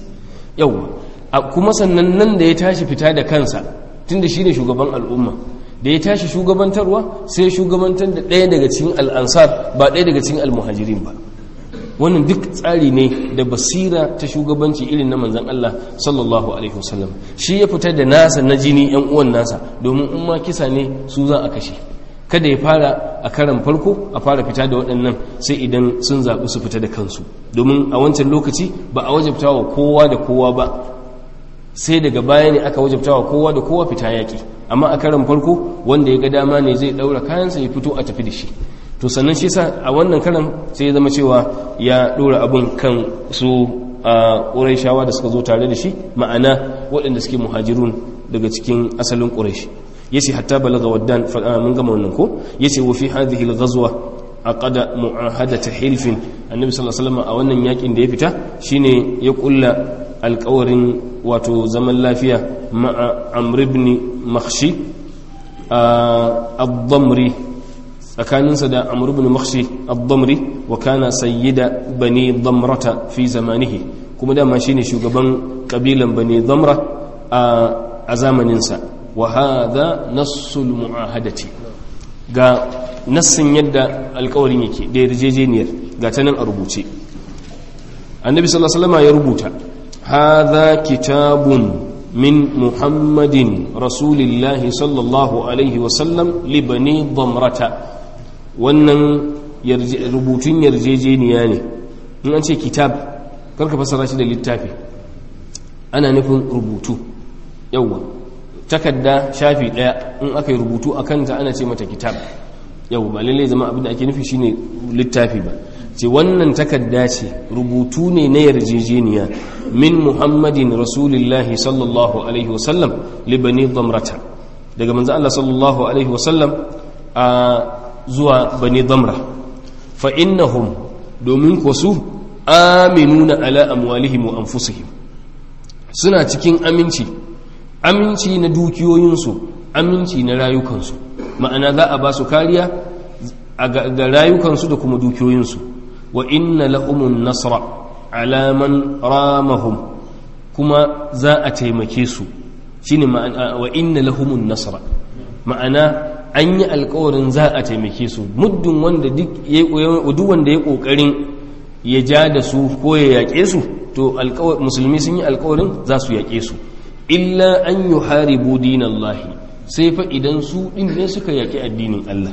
yawa kuma sannan nan da ya tashi fita da kansa tunda shine shugaban al'umma da ya tashi shugabantarwa sai shugabantar da ɗaya daga cikin al'ansar ba ɗaya daga cikin al-muhajirin ba wannan duk tsari ne da basira ta shugabanci irin na manzan Allah sallallahu alaihi wasallam shi ya fitar da nasa na jini yan uwan nasa domin in ma kisa ne su za a kashe kada ya fara a karan farko a fara fita da waɗannan sai idan sun zaɓi su fita da kansu domin a wancan lokaci ba a wajabta wa kowa da kowa ba sai daga baya ne aka wajabta wa kowa da kowa fita yaƙi amma a karan farko wanda ya ga dama ne zai ɗaura kayansa ya fito a tafi da shi to sannan shi sa a wannan karan sai ya zama cewa ya ɗora abin kan su a ƙuraishawa da suka zo tare da shi ma'ana waɗanda suke muhajirun daga cikin asalin ƙuraishi yace hatta balaga waddan mun gama wannan ko yace wa fi hadhihi al-ghazwa aqada mu'ahadata hilfin annabi sallallahu alaihi wasallam a wannan yakin da ya fita shine ya kulla alƙawarin wato zaman lafiya ma'a amr ibn makhshi ad-damri tsakaninsa da amr ibn makhshi ad-damri wa kana sayyida bani damrata fi zamanihi kuma dama shine shugaban kabilan bani damra a zamaninsa wa hadha nassul mu'ahadati ga nassin yadda alkawarin yake da yarjejeniyar ga ta nan a rubuce annabi sallallahu alaihi wasallam ya rubuta hadha kitabun min muhammadin rasulillahi sallallahu alaihi wasallam li bani damrata wannan rubutun yarjejeniya ne in an ce kitab karka fasara shi da littafi ana nufin rubutu yawwa takarda shafi daya in aka yi rubutu a kanta ana ce mata kitab yau ba lallai zama abin da ake nufi shine littafi ba ce wannan takarda ce rubutu ne na yarjejeniya min muhammadin rasulillahi sallallahu alaihi wasallam libani damrata daga manzo Allah sallallahu alaihi wasallam a zuwa bani damra fa innahum domin ko su aminuna ala amwalihim wa anfusihim suna cikin aminci aminci na dukiyoyinsu aminci na rayukansu ma'ana za a ba su kariya ga rayukansu da kuma dukiyoyinsu wa inna lahumun nasra alaman ramahum kuma za a taimake su shine ma'ana wa inna lahumun nasra ma'ana an yi alkawarin za a taimake su muddin wanda duk wanda ya kokarin ya ja da su ko ya yaƙe su to musulmi sun yi alkawarin za su yaƙe su illa an yi haribu dinallahi sai fa idan su ɗin ne suka yaƙi addinin Allah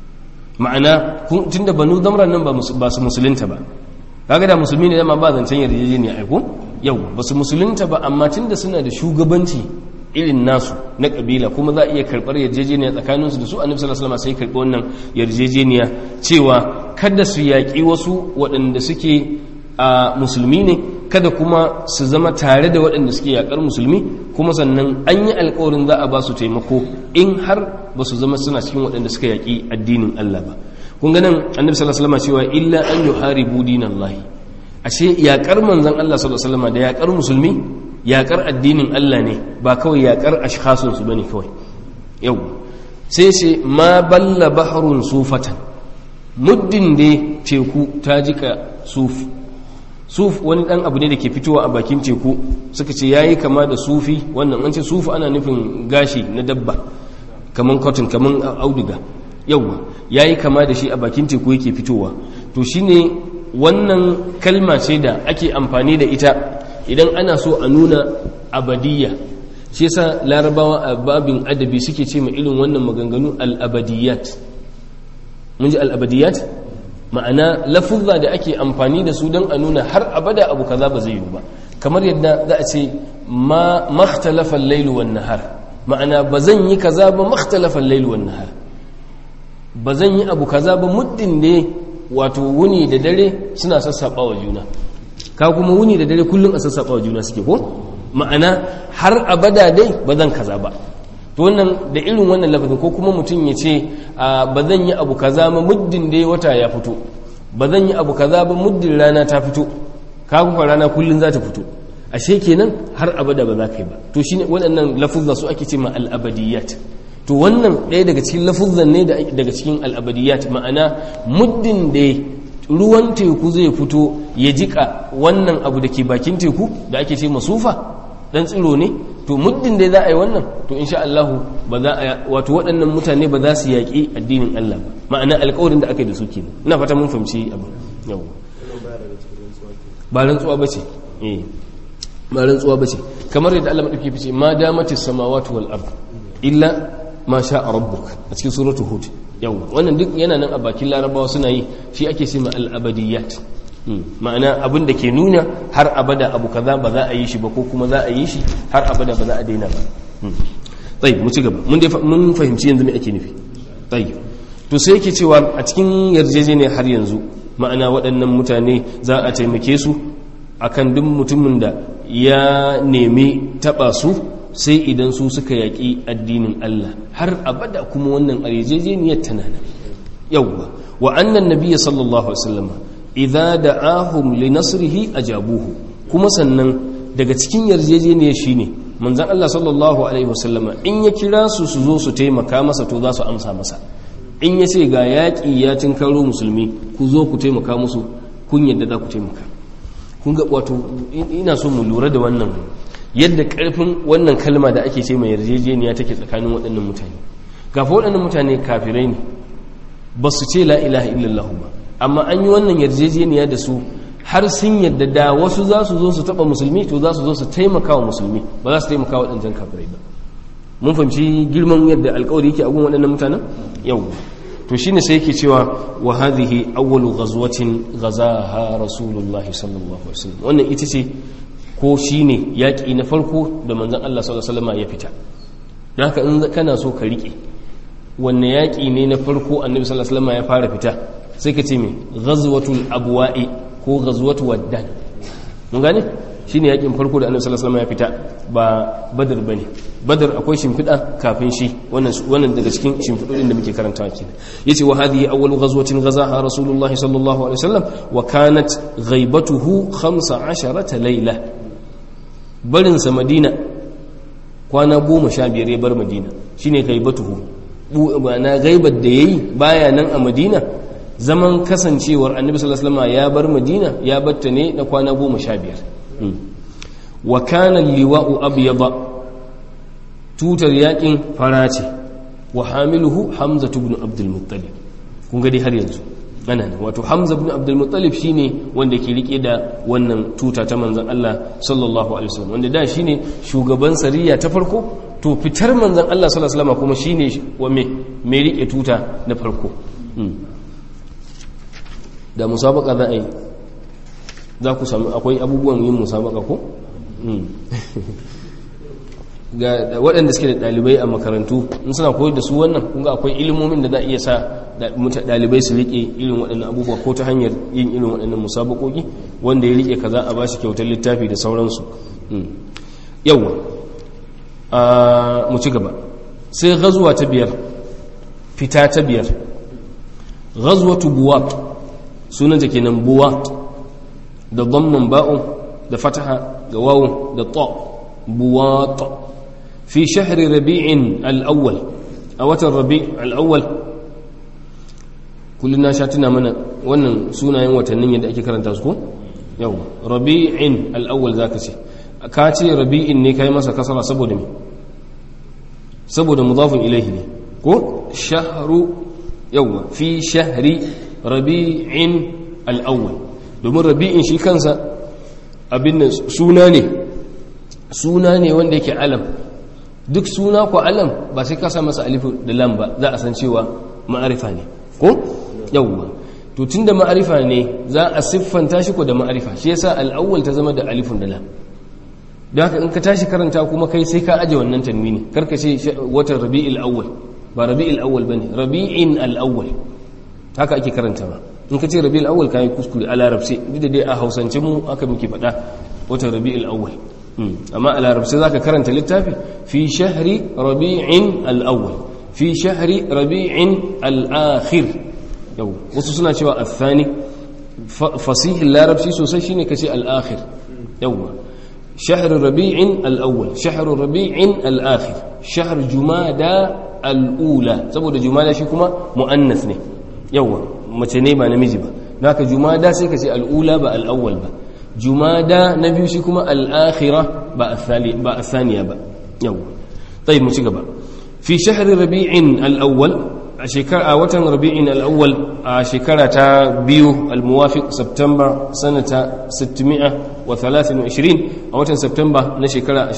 ma'ana tun da banu zamran nan ba su musulunta ba kaga da musulmi ne dama ba zancen yarjejeniya aiko yau ba su musulunta ba amma tun da suna da shugabanci irin nasu na kabila kuma za a iya karɓar yarjejeniya tsakaninsu da su annabi sallallahu alaihi wasallam sai karɓi wannan yarjejeniya cewa kada su yaƙi wasu waɗanda suke a musulmi ne kada kuma su zama tare da waɗanda suke yaƙar musulmi kuma sannan an yi alƙawarin za a ba su taimako in har ba su zama suna cikin waɗanda suka yaƙi addinin Allah ba kun ganin annabi sallallahu alaihi wasallam cewa illa an yuharibu dinallahi ashe yaƙar manzon Allah sallallahu alaihi wasallam da yaƙar musulmi yaƙar addinin Allah ne ba kawai yaƙar ashkhasun su bane kawai yau sai ce ma balla bahrun sufatan muddin da teku ta jika sufi suf wani dan abu ne da ke fitowa a bakin teku suka ce yayi kama da sufi wannan an ce sufu ana nufin gashi na dabba kaman cotton kaman auduga yawa yayi kama da shi a bakin teku yake fitowa to shine wannan kalma ce da ake amfani da ita idan ana so a nuna abadiyya shi yasa larabawa a babin adabi suke ce ma irin wannan maganganu al-abadiyat mun ji al-abadiyat ma'ana lafuzza da ake amfani da su don a nuna har abada abu kaza ba zai yi ba kamar yadda za a ce ma makhtalafa al-lailu wan nahar ma'ana ba zan yi kaza ba makhtalafa al-lailu wan nahar ba zan yi abu kaza ba muddin ne wato wuni da dare suna sassaba wa juna ka kuma wuni da dare kullum a sassaba wa juna suke ko ma'ana har abada dai ba zan kaza ba to wannan da irin wannan lafazin ko kuma mutum ya ce ba zan yi abu kaza ba muddin dai wata ya fito ba zan yi abu kaza ba muddin rana ta fito ka kuma rana kullum za ta fito ashe kenan har abada ba za ka yi ba to shine waɗannan lafuzza su ake ce ma al-abadiyat to wannan ɗaya daga cikin lafuzzan ne daga cikin al'abadiyat ma'ana muddin da ruwan teku zai fito ya jika wannan abu da ke bakin teku da ake ce masufa dan tsiro ne to muddin da za a yi wannan to insha Allah ba za a wato waɗannan mutane ba za su yaƙi addinin Allah ba ma'ana alƙawarin da aka yi da su kenan ina fata mun fahimci abu yau ba rantsuwa bace eh ba rantsuwa bace kamar yadda Allah madauki fice ma damatis samawati wal ard illa ma sha a rabbuk a cikin suratu hud yau wannan duk yana nan a bakin larabawa suna yi shi ake ce ma al'abadiyat ma'ana abin da ke nuna har abada abu kaza ba za a yi shi ba ko kuma za a yi shi har abada ba za a daina ba tsayi mu ci gaba mun fahimci yanzu me ake nufi tsayi to sai yake cewa a cikin yarjejeniya har yanzu ma'ana waɗannan mutane za a taimake su akan duk mutumin da ya nemi taɓa su sai idan su suka yaƙi addinin Allah har abada kuma wannan yarjejeniyar tana nan yawwa wa annan nabiyyi sallallahu alaihi wasallam idza da'ahum li nasrihi ajabuhu kuma sannan daga cikin yarjejeniyar shine manzon Allah sallallahu alaihi wasallam in ya kira su su zo su taimaka masa to za su amsa masa in ya ce ga yaƙi ya tinkaro musulmi ku zo ku taimaka musu kun yadda za ku taimaka kun ga wato ina so mu lura da wannan yadda karfin wannan kalma da ake ce mai yarjejeniya take tsakanin waɗannan mutane gafa waɗannan mutane kafirai ne ba su ce la ilaha illallah ba amma an yi wannan yarjejeniya da su har sun yadda da wasu za su zo su taɓa musulmi to za su zo su taimaka wa musulmi ba za su taimaka wa waɗancan kafirai ba mun fahimci girman yadda alkawari yake a gun waɗannan mutanen yau to shine sai yake cewa wa hadhihi awwalu ghazwatin ghazaha rasulullah sallallahu alaihi wasallam wannan ita ce ko shine yaƙi na farko da manzon Allah sallallahu alaihi wasallam ya fita don haka in kana so ka rike wanne yaƙi ne na farko annabi sallallahu alaihi wasallam ya fara fita sai ka ce me ghazwatul abwa'i ko ghazwatu waddan mun gane shine yaƙin farko da annabi sallallahu alaihi wasallam ya fita ba badar bane badar akwai shimfiɗa kafin shi wannan wannan daga cikin shimfiɗoɗin da muke karantawa kenan yace wa hadhihi awwalu ghazwatin ghazaha rasulullahi sallallahu alaihi wasallam wa kanat ghaibatuhu 15 layla barin sa madina kwana goma sha biyar ya bar madina shine ghaibatuhu na gaibar da yayi baya nan a madina zaman kasancewar annabi sallallahu alaihi wasallam ya bar madina ya batta ne na kwana goma sha biyar wa kana liwa'u abyada tutar yakin fara ce wa hamiluhu hamza ibn abdul muttalib kun ga dai har yanzu ana ne wato hamza ibn abdul muttalib shine wanda ke rike da wannan tuta ta manzon Allah sallallahu alaihi wasallam wanda da shine shugaban sariya ta farko to fitar manzon Allah sallallahu alaihi wasallam kuma shine wa me me rike tuta na farko da musabaka za a yi za ku sami akwai abubuwan yin musabaka ko ga waɗanda suke da ɗalibai a makarantu in suna koyar da su wannan kunga akwai ilimomin da za a iya sa ɗalibai su riƙe irin waɗannan abubuwa ko ta hanyar yin irin waɗannan musabakoki wanda ya riƙe kaza a bashi kyautar littafi da sauransu yawwa mu ci gaba sai gazuwa ta biyar fita ta biyar gazuwatu buwat sunanta kenan buwat da dhamman ba'un da fataha ga wawun da ta buwat fi shahri rabi'in al-awwal a watan rabi' al-awwal kullun na sha tuna mana wannan sunayen watannin yadda ake karanta su ko yau rabi'in al-awwal zaka ce ka ce rabi'in ne kai masa kasara saboda me saboda mudafin ilaihi ne ko shahru yawa fi shahri rabi'in al-awwal domin rabi'in shi kansa abin nan suna ne suna ne wanda yake alam duk suna ko alam ba sai ka sa masa alifu da lam ba za a san cewa ma'arifa ne ko yawwa to tunda ma'arifa ne za a siffanta shi ko da ma'arifa shi yasa al-awwal ta zama da alifun da lam don haka in ka tashi karanta kuma kai sai ka aje wannan tanwini karka ce watan rabi'il awwal ba rabi'il awwal bane rabi'in al-awwal haka ake karanta ba in ka ce rabi'il awwal kai kuskure a larabci duk da dai a hausance mu aka muke faɗa watan rabi'il awwal amma a larabci zaka karanta littafi fi shahri rabi'in al-awwal fi shahri rabi'in al-akhir yau wasu suna cewa al-thani fasihin larabci sosai shine kace al-akhir yawwa شهر ربيع الأول شهر ربيع الآخر شهر جمادى الأولى saboda jumada shi kuma mu'annas ne yawa mace ne ba namiji ba naka jumada sai ka ce al'ula ba al'awwal ba jumada na biyu shi kuma al'akhira ba ba athaniya ba yawa tayi mu ci gaba fi shahri rabi'in al-awwal a shekara a watan rabi'in al-awwal a shekara ta biyu al-muwafiq september sanata 623 a watan september na shekara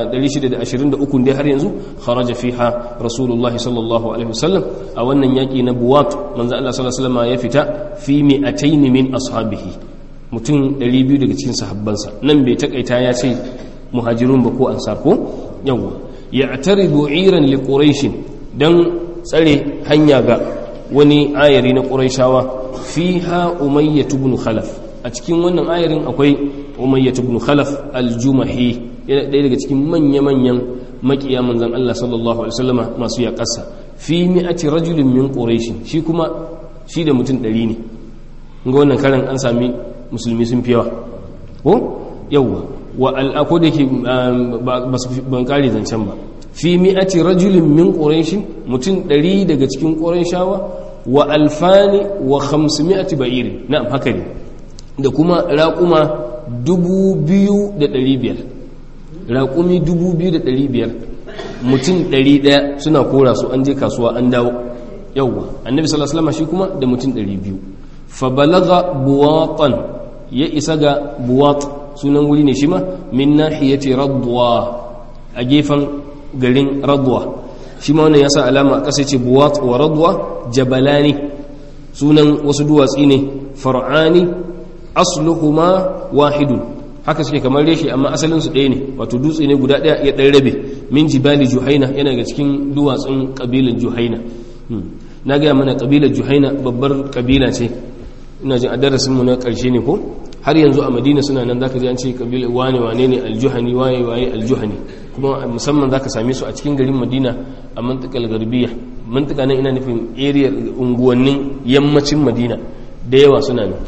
623 dai har yanzu kharaja fiha rasulullahi sallallahu alaihi wasallam a wannan yaki na buwat manzo Allah sallallahu alaihi wasallam ya fita fi mi'atayn min ashabihi mutum 200 daga cikin sahabbansa nan bai takaita ya ce muhajirun ba ko ansar ko yawa ya'taridu iran li quraish dan tsare hanya ga wani ayari na quraishawa fiha umayyah ibn khalaf a cikin wannan ayarin akwai umayyah ibn khalaf al-jumahi yana ɗaya daga cikin manya-manyan makiya manzon Allah sallallahu alaihi wasallama masu yaƙasa fi mi'ati rajulin min quraish shi kuma shi da mutum ɗari ne ga wannan karan an sami musulmi sun fi yawa ko yawwa wa al'ako da ke ban kare zancen ba fi mi'ati rajulin min quraish mutum ɗari daga cikin qurayshawa wa alfani wa khamsimi'ati ba'ir na'am haka ne da kuma raƙuma dubu biyu da ɗari biyar raƙumi dubu biyu da ɗari biyar mutum ɗari ɗaya suna kora su an je kasuwa an dawo yawwa annabi sallallahu alaihi shi kuma da mutum ɗari biyu fa balaga buwatan ya isa ga buwat sunan wuri ne shi ma min nahiyati radwa a gefen garin radwa shi ma wannan ya sa alama a ƙasa ce buwat wa radwa jabalani sunan wasu duwatsi ne far'ani asluhuma wahidun haka suke kamar reshe amma asalin su ɗaya ne wato dutse ne guda ɗaya ya ɗan rabe min jibali juhaina yana daga cikin duwatsun ƙabilar juhaina na gaya mana ƙabilar juhaina babbar ƙabila ce ina jin a darasin mu na ƙarshe ne ko har yanzu a madina suna nan zaka ji an ce ƙabilar wane wane ne aljuhani waye waye aljuhani kuma musamman zaka same su a cikin garin madina a mantikal garbiya mantika nan ina nufin area unguwannin yammacin madina da yawa suna nan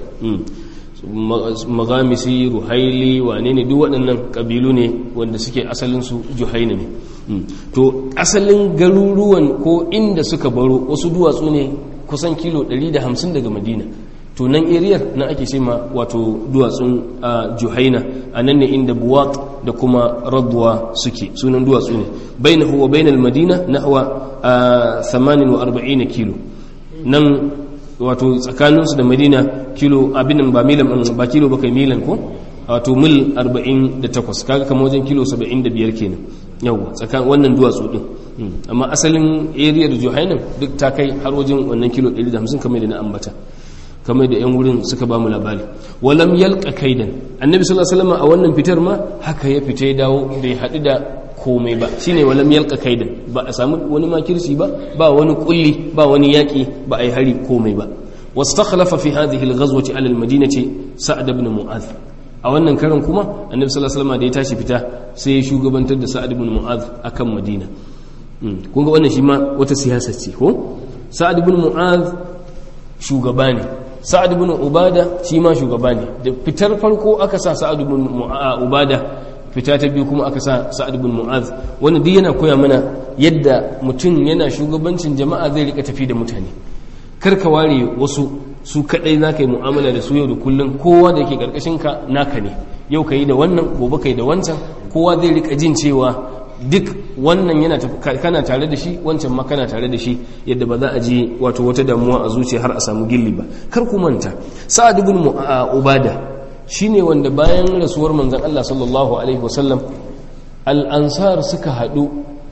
magamisi ruhaili wane ne duk waɗannan ƙabilu ne wanda suke asalinsu juhaina ne to asalin garuruwan ko inda suka baro wasu duwatsu ne kusan kilo 150 daga madina to nan eriyar na ake ce ma wato duwatsun juhaina a nan ne inda buwat da kuma radwa suke sunan duwatsu ne bainahu wa bainal madina nahwa 48 kilo nan wato tsakaninsu da madina kilo abin ba milan ba kilo ba kai milan ko wato mil 48 kaga kamar wajen kilo 75 kenan yawa tsakanin wannan duwatsu din amma asalin area da johainan duk ta kai har wajen wannan kilo 150 kamar da na ambata kamar da yan wurin suka ba mu labari walam yalqa kaidan annabi sallallahu alaihi wasallam a wannan fitar ma haka ya fita ya dawo bai haɗu da komai ba shine walam yalqa kaidan ba a samu wani makirci ba ba wani kulli ba wani yaki ba ai hari komai ba wastakhlafa fi hadhihi alghazwati ala almadinati sa'd ibn mu'adh a wannan karan kuma annabi sallallahu alaihi wasallam da ya tashi fita sai ya shugabantar da sa'd ibn mu'adh akan madina kun ga wannan shi ma wata siyasa ce ko sa'd ibn mu'adh shugaba ne sa'ad ibn ubada shi ma shugaba ne da fitar farko aka sa sa'ad ibn ubada fita ta biyu kuma aka sa sa'ad ibn mu'az wanda duk yana koya mana yadda mutum yana shugabancin jama'a zai rika tafi da mutane kar ka ware wasu su kadai zaka yi mu'amala da su yau da kullum kowa da yake karkashin ka naka ne yau ka yi da wannan gobe ka yi da wancan kowa zai rika jin cewa duk wannan yana kana tare da shi wancan ma kana tare da shi yadda ba za a ji wato wata damuwa a zuciya har a samu gilli ba kar ku manta sa'ad ibn ubada shine wanda bayan rasuwar manzon Allah sallallahu alaihi wasallam al-ansar suka hadu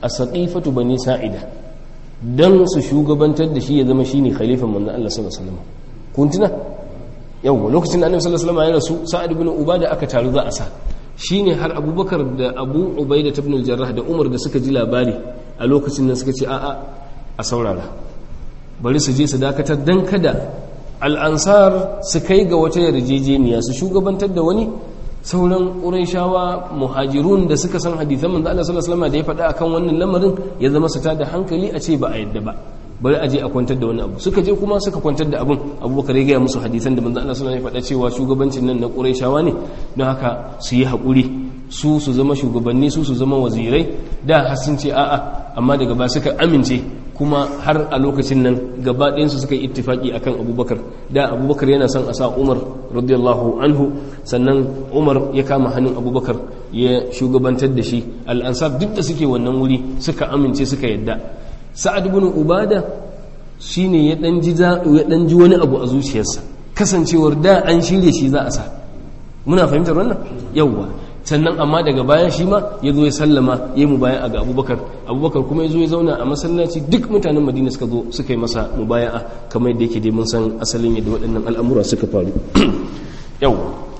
a saƙifatu bani sa'ida don su shugabantar da shi ya zama shine khalifan manzon Allah sallallahu alaihi wasallam kun tuna yawa lokacin da annabi sallallahu alaihi wasallam ya rasu sa'ad ibn ubada aka taru za a sa shine har abubakar da abu ubaida ibn al-jarrah da umar da suka ji labari a lokacin nan suka ce a'a a saurara bari su je su dakatar dan kada al'ansar su kai ga wata yarjejeniya su shugabantar da wani sauran ƙurayshawa muhajirun da suka san hadithan manzo Allah sallallahu alaihi wasallam da ya faɗa akan wannan lamarin ya zama su tada hankali a ce ba a yadda ba bari a je a kwantar da wani abu suka je kuma suka kwantar da abun abubakar ya gaya musu hadisan da manzo Allah sallallahu alaihi wasallam ya faɗa cewa shugabancin nan na ƙurayshawa ne don haka su yi haƙuri su su zama shugabanni su su zama wazirai da har sun ce a'a amma daga ba suka amince kuma har a lokacin nan gaba ɗayansu suka yi ittifaki akan abubakar da abubakar yana son a sa umar radiyallahu anhu sannan umar ya kama hannun abubakar ya shugabantar da shi al'ansar duk da suke wannan wuri suka amince suka yadda sa'ad ibn ubada shine ya dan ji ya dan ji wani abu a zuciyarsa kasancewar da an shirye shi za a sa muna fahimtar wannan yawwa sannan amma daga baya shi ma ya zo ya sallama ya mu baya ga abubakar abubakar kuma ya zo ya zauna a masallaci duk mutanen madina suka zo suka yi masa mubaya'a kamar yadda yake dai mun san asalin yadda waɗannan al'amura suka faru yau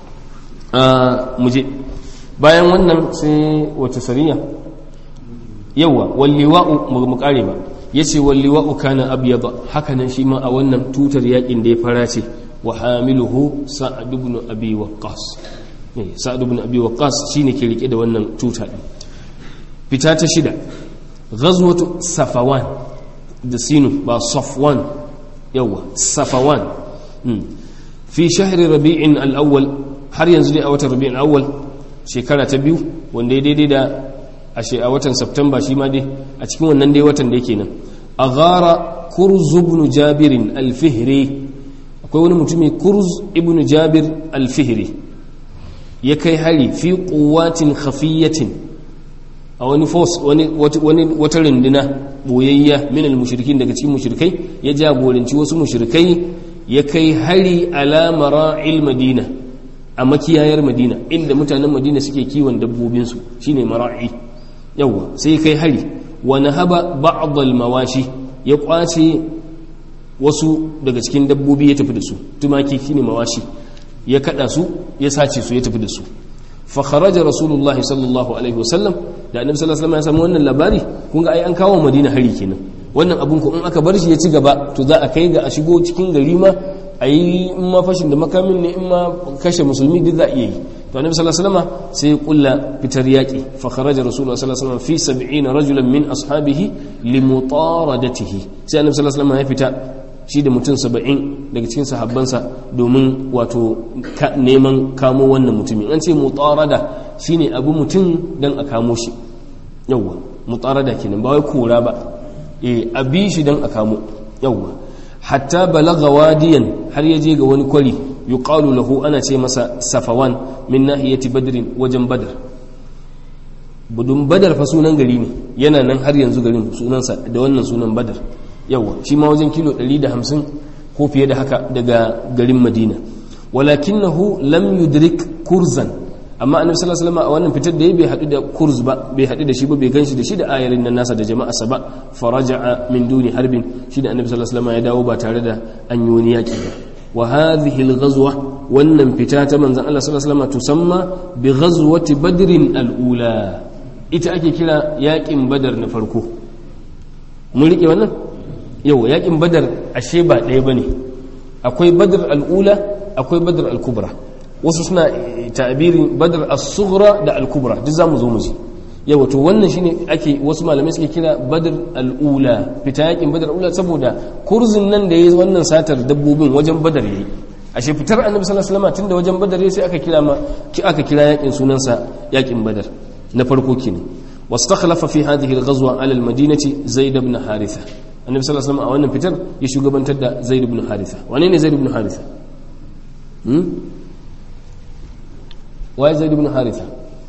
mu je bayan wannan sai wace sariya yawa walliwa'u mu kare ba yace walliwa'u kana abyada haka nan shi ma a wannan tutar yakin da ya fara ce wa hamiluhu sa'ad ibn abi waqqas sa'ad ibn abi waqqas shine ke rike da wannan tuta din fita ta shida ghazwatu safawan da sinu ba safwan yawa safawan fi shahri rabi'in al-awwal har yanzu ne a watan rabi'in al-awwal shekara ta biyu wanda ya daidai da a watan september shi ma dai a cikin wannan dai watan da yake nan a gara kurz ibn jabirin al-fihri akwai wani mutumi kurz ibn jabir al-fihri ya kai hari fi quwwatin khafiyatin a wani force wani wata runduna boyayya min al-mushrikin daga cikin mushrikai ya jagoranci wasu mushrikai ya kai hari ala mara'il madina a makiyayar madina inda mutanen madina suke kiwon dabbobinsu shine mara'i yawa sai kai hari wa nahaba ba'd al-mawashi ya kwace wasu daga cikin dabbobi ya tafi da su tumaki shine mawashi ya kada su ya sace su ya tafi da su fa kharaja rasulullahi sallallahu alaihi wasallam da annabi sallallahu alaihi wasallam ya samu wannan labari kun ga ai an kawo madina hari kenan wannan abun ko in aka bar shi ya ci gaba to za a kai ga a shigo cikin gari ma a yi in ma fashin da makamin ne in ma kashe musulmi duk za a iya yi to annabi sallallahu alaihi wasallam sai ya kulla fitar yaki fa kharaja rasulullahi sallallahu alaihi wasallam fi 70 rajulan min ashabihi limutaradatihi sai annabi sallallahu alaihi wasallam ya fita shi da mutum 70 daga cikin sahabbansa domin wato neman kamo wannan mutumin an ce mutarada shine abu mutum dan a kamo shi yawwa mutarada kenan ba wai kora ba eh abi shi dan a kamo yawwa hatta balagha wadiyan har yaje ga wani kwari yuqalu lahu ana ce masa safawan min nahiyati badrin wajen badar budun badar fa sunan gari ne yana nan har yanzu garin sunansa da wannan sunan badar yawa shi ma wajen kilo 150 ko fiye da haka daga garin madina walakinahu lam yudrik kurzan amma annabi sallallahu alaihi wasallam a wannan fitar da ya bai hadu da kurz ba bai hadu da shi ba bai ganshi da shi da ayarin nan nasa da jama'a sa ba faraja'a min duni harbin shi da annabi sallallahu alaihi wasallam ya dawo ba tare da an yi wani yaki ba wa hadhihi al-ghazwa wannan fita ta manzon Allah sallallahu alaihi wasallam tusamma bi ghazwati badrin al-ula ita ake kira yakin badar na farko mun rike wannan yau yakin badar ashe ba ɗaya bane akwai badar al-ula akwai badar al-kubra wasu suna ta'abirin badar as-sughra da al-kubra duk zamu zo mu ji yawa to wannan shine ake wasu malamai suke kira badar al-ula fita yakin badar al-ula saboda kurzin nan da yayi wannan satar dabbobin wajen badar yayi ashe fitar annabi sallallahu alaihi wasallam tunda wajen badar sai aka kira ma aka kira yakin sunansa yakin badar na farko kenan wastakhlafa fi hadhihi al-ghazwa ala al-madinati zaid ibn haritha annabi sallallahu alaihi wasallam a wannan fitar ya shugabantar da zaid ibn haritha wane ne zaid ibn haritha hmm waye zaid ibn haritha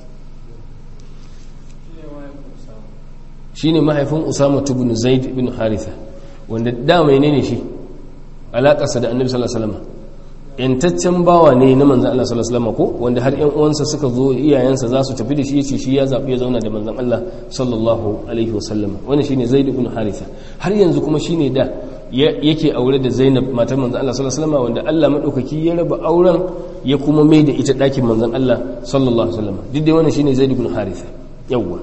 shine mahaifin usama ibn zaid ibn haritha wanda da mai ne shi alakarsa da annabi sallallahu alaihi wasallam yantaccen bawa ne na manzan Allah sallallahu alaihi wasallam ko wanda har ƴan uwansa suka zo iyayensa za su tafi da shi yace shi ya zabi ya zauna da manzan Allah sallallahu alaihi wasallam wannan shine Zaid ibn Haritha har yanzu kuma shine da yake aure da Zainab matar manzan Allah sallallahu alaihi wasallam wanda Allah madaukaki ya raba auren ya kuma mai da ita dakin manzan Allah sallallahu alaihi wasallam duk dai wannan shine Zaid ibn Haritha yawwa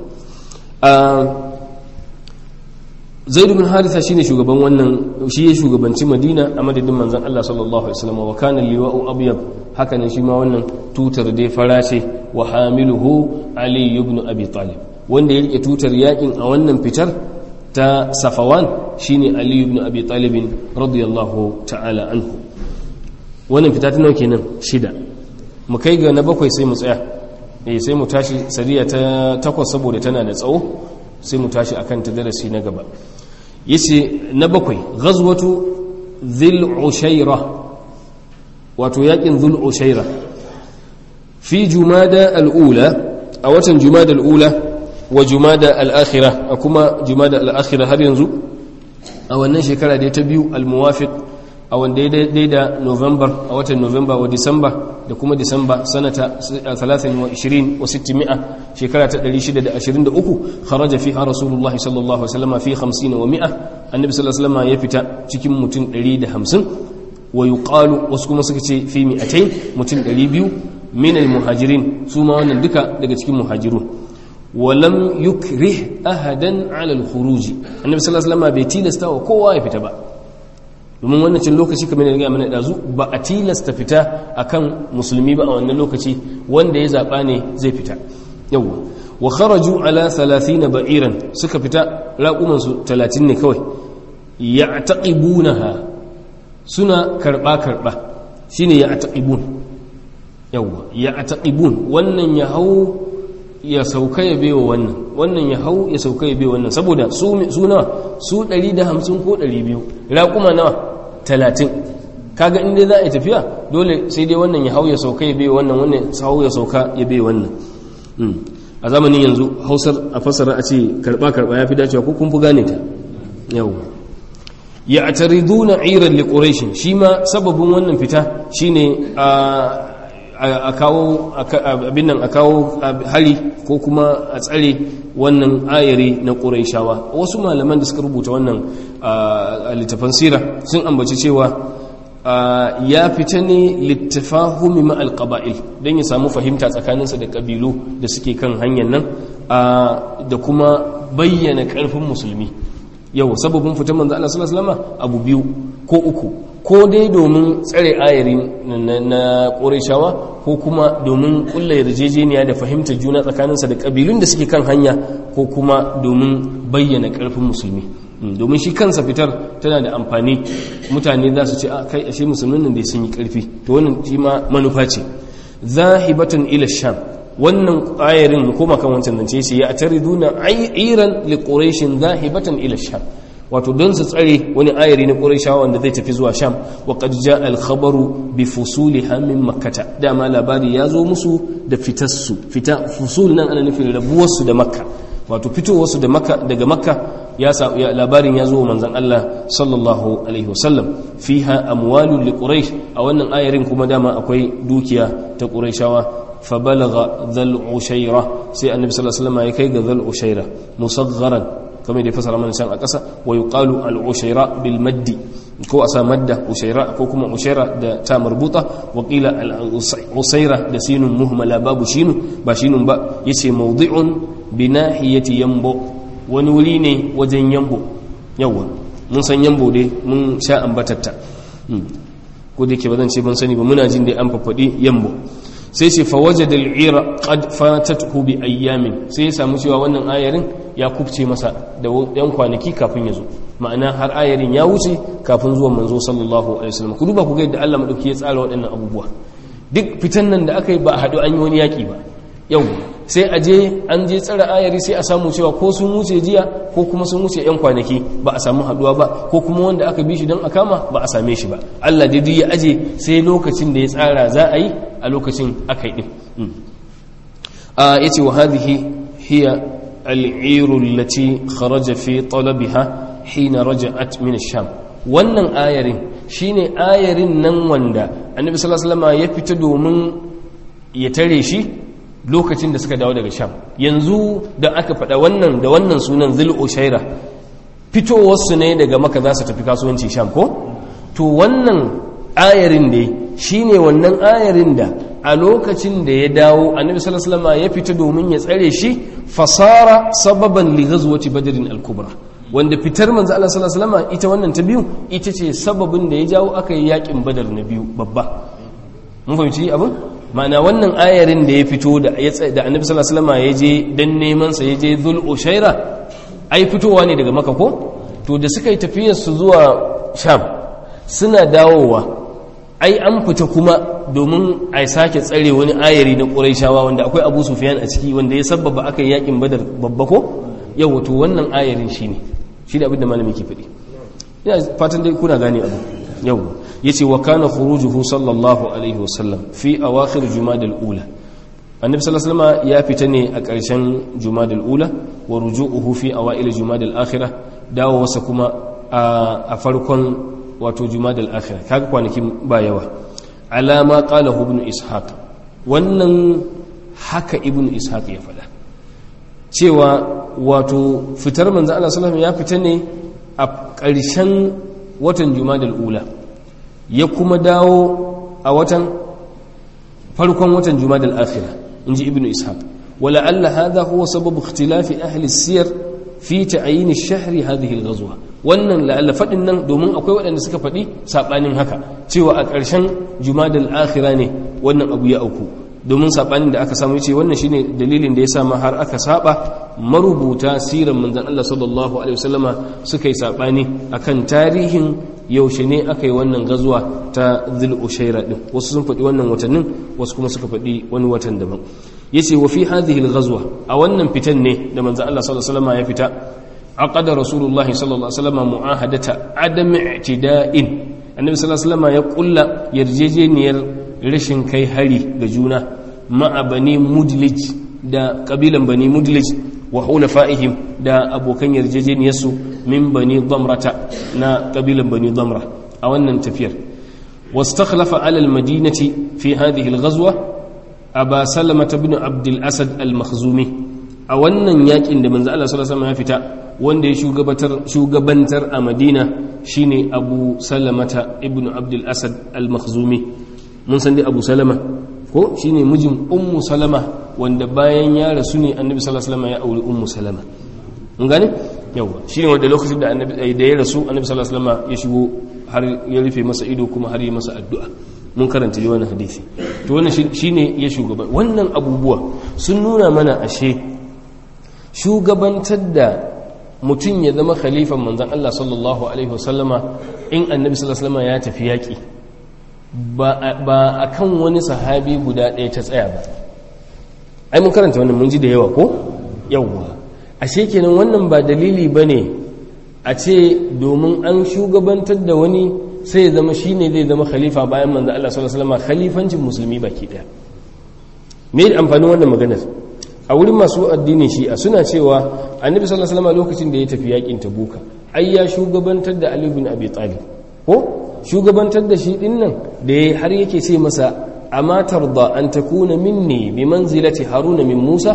zaid bin haritha shine shugaban wannan shi ya shugabanci madina a madadin manzon Allah sallallahu alaihi wasallam wa kana liwa'u abyad haka ne shi ma wannan tutar dai fara ce wa hamiluhu ali ibn abi talib wanda ya rike tutar yakin a wannan fitar ta safawan shine ali ibn abi talib radiyallahu ta'ala anhu wannan fita ta nawa kenan shida mu kai ga na bakwai sai mu tsaya eh sai mu tashi sariya ta takwas saboda tana da tsawo sai mu tashi akan ta darasi na gaba yace na bakwai ghazwatu dhil ushaira wato yakin dhul ushaira fi jumada al-ula a watan jumada al-ula wa jumada al-akhirah a kuma jumada al-akhirah har yanzu a wannan shekara da ta biyu al-muwafiq a wanda ya daidai da november a watan november wa disamba da kuma disamba sanata 23 wa 600 shekara ta 623 kharaja fiha rasulullahi sallallahu alaihi wasallam fi 50 wa 100 annabi sallallahu alaihi wasallam ya fita cikin mutum 150 wa yuqalu wasu kuma suka ce fi 200 mutum 200 min al-muhajirin su ma wannan duka daga cikin muhajirun ولم يكره أحدا على الخروج النبي صلى الله عليه وسلم bai tilasta wa kowa ya fita ba domin wannan cin lokaci kamar da mana dazu ba a tilasta fita akan musulmi ba a wannan lokaci wanda ya zaba ne zai fita yawa wa kharaju ala 30 ba'iran suka fita raquman su 30 ne kawai ya'taqibunaha suna karba karba shine ya'taqibun yawa ya'taqibun wannan ya hau ya sauka ya bewa wannan wannan ya hau ya sauka ya bewa wannan saboda su nawa su 150 ko 200 raƙuma nawa 30 kaga inda za a yi tafiya dole sai dai wannan ya hau ya sauka ya bewa wannan wannan hau ya sauka ya bewa wannan a zamanin yanzu hausar a fassara a ce karba karba ya fi dacewa ko kun fi gane ta yau ya atariduna iran li quraish shi ma sababin wannan fita shine a a kawo abin nan a kawo hari ko kuma a tsare wannan ayari na ƙuraishawa wasu malaman da suka rubuta wannan a littafan sira sun ambaci cewa ya fita ne littafahumi ma'al ƙaba'il don ya samu fahimta tsakaninsa da ƙabilu da suke kan hanyar nan da kuma bayyana ƙarfin musulmi yau sababin fitan manzo Allah sallallahu alaihi wasallam abu biyu ko uku ko dai domin tsare ayari na ƙorishawa ko kuma domin ƙulla yarjejeniya da fahimtar juna tsakaninsa da ƙabilun da suke kan hanya ko kuma domin bayyana ƙarfin musulmi domin shi kansa fitar tana da amfani mutane za su ce a kai ashe musulmin nan da sun yi ƙarfi to wannan shi ma manufa ce zahibatan ila sham wannan ayarin mu koma kan wancan nan ce ya atariduna iran li quraishin zahibatan ila sham wato don su tsare wani ayari na ƙurashawa wanda zai tafi zuwa sham wa qad jaa al khabaru bi fusuliha min makkata dama labari ya zo musu da fitarsu fita fusul nan ana nufin rabuwarsu da makka wato fitowarsu da makka daga makka ya labarin ya zo wa manzon Allah sallallahu alaihi wasallam fiha amwalun li quraish a wannan ayarin kuma dama akwai dukiya ta qurayshawa فبلغ ذا العشيرة سي النبي صلى الله عليه وسلم يكي ذا العشيرة مصغرا كما يفسر من سان أقصى ويقال العشيرة بالمد ko a sa madda ushaira ko kuma ushaira da ta marbuta wa qila usaira da sinun muhmala babu shinu ba shinun ba yace mawdi'un bi nahiyati yambo wani wuri ne wajen yambo yawa mun san yambo dai mun sha ambatatta ko da ke ba zan ce ban sani ba muna jin dai an faffadi yambo sai ce fawaje da al'ira qad fatathu bi ayyamin sai ya samu cewa wannan ayarin ya kubce masa da yan kwanaki kafin ya zo ma'ana har ayarin ya wuce kafin zuwan manzo sallallahu alaihi wasallam ku duba ku ga yadda Allah madauki ya tsara waɗannan abubuwa duk fitan nan da aka yi ba a haɗu an yi wani yaƙi ba yau sai a je an je tsara ayari sai a samu cewa ko sun wuce jiya ko kuma sun wuce yan kwanaki ba a samu haɗuwa ba ko kuma wanda aka bi shi don a kama ba a same shi ba Allah dai duk ya aje sai lokacin da ya tsara za a yi a lokacin aka yi ɗin ya ce wa hadhihi hiya al'iru lati kharaja fi talabiha hina raja'at min sham wannan ayarin shine ayarin nan wanda annabi sallallahu alaihi wasallam ya fita domin ya tare shi lokacin da suka dawo daga sham yanzu da aka faɗa wannan da wannan sunan zil ushaira fitowarsu ne daga maka za su tafi kasuwanci sham ko to wannan ayarin da shine wannan ayarin da a lokacin da ya dawo annabi sallallahu alaihi wasallam ya fita domin ya tsare shi fasara sababan li ghazwati badrin al-kubra wanda fitar manzo Allah sallallahu alaihi wasallam ita wannan ta biyu ita ce sababin da ya jawo aka yi yakin badar na biyu babba mun fahimci abin ma'ana wannan ayarin da ya fito da da annabi sallallahu alaihi wasallam ya je dan neman sa ya je dhul ushaira ai fitowa ne daga maka ko to da suka yi tafiyar su zuwa sham suna dawowa ai an fita kuma domin a sake tsare wani ayari na ƙuraishawa wanda akwai abu sufiyan a ciki wanda ya sabbaba aka yi yakin badar babba ko yau wato wannan ayarin shi ne shi ne abinda malami ke faɗi ina fatan dai kuna gane abu yau ya ce wa kana khurujuhu sallallahu alaihi wasallam fi awakhir jumadal ula annabi sallallahu alaihi wasallam ya fita ne a ƙarshen jumadal ula wa ruju'uhu fi awail jumadal akhirah dawo wasa kuma a farkon wato jumadal akhirah kaga kwanakin ba yawa alama qalahu ibn ishaq wannan haka ibn ishaq ya faɗa cewa wato fitar manzo Allah sallallahu ya fita ne a ƙarshen watan jumadal ula ya kuma dawo a watan farkon watan jumadal akhirah inji ibn ishaq wala alla hadha huwa sababu ikhtilafi ahli siyar fi ta'yin ash-shahr hadhihi al-ghazwa wannan la'alla fadin nan domin akwai waɗanda suka faɗi sabanin haka cewa a ƙarshen jumadal akhira ne wannan abu ya auku domin sabanin da aka samu yace wannan shine dalilin da ya sa ma har aka saba marubuta siran manzon Allah sallallahu alaihi wasallama suka yi sabani akan tarihin yaushe ne aka yi wannan gazuwa ta dhul ushaira din wasu sun faɗi wannan watannin wasu kuma suka faɗi wani watan daban yace wa fi hadhihi al-ghazwa a wannan fitan ne da manzon Allah sallallahu alaihi wasallama ya fita aqada rasulullah sallallahu alaihi wasallama mu'ahadata adam i'tida'in annabi sallallahu alaihi wasallama ya kulla yarjejeniyar rashin kai hari ga juna ma'a bani mudlij da kabilan bani mudlij wa hulafa'ihim da abokan yarjejeniyarsu min bani damrata na kabilan bani damra a wannan tafiyar wastakhlafa ala almadinati fi hadhihi alghazwa aba salama ibn abd al-asad al-makhzumi a wannan yakin da manzo Allah sallallahu alaihi wasallam ya fita wanda ya shugabantar shugabantar a Madina shine Abu Salamata ibn abd al-asad al-makhzumi mun san dai Abu Salama ko shine mijin Ummu Salama wanda bayan ya rasu ne Annabi sallallahu alaihi wasallam ya auri Ummu Salama mun gane yawa shine wanda lokacin da Annabi da ya rasu Annabi sallallahu alaihi wasallam ya shigo har ya rufe masa ido kuma har ya masa addu'a mun karanta yi wannan hadisi to wannan shine ya shugaba wannan abubuwa sun nuna mana ashe shugabantar da mutum ya zama khalifan manzon Allah sallallahu alaihi wasallama in Annabi sallallahu alaihi wasallama ya tafi yaki ba a kan wani sahabi guda ɗaya ta tsaya ba ai mun karanta wannan mun ji da yawa ko yawwa ashe kenan wannan ba dalili ba ne a ce domin an shugabantar da wani sai ya zama shi ne zai zama khalifa bayan manzo Allah sallallahu alaihi wasallam khalifancin musulmi baki ɗaya me da amfanin wannan maganar a wurin masu addinin shi'a suna cewa annabi sallallahu alaihi wasallam lokacin da ya tafi yakin tabuka ai ya shugabantar da ali ibn abi talib ko shugabantar da shi din nan da ya har yake ce masa amma tarda an takuna minni bi manzilati haruna min musa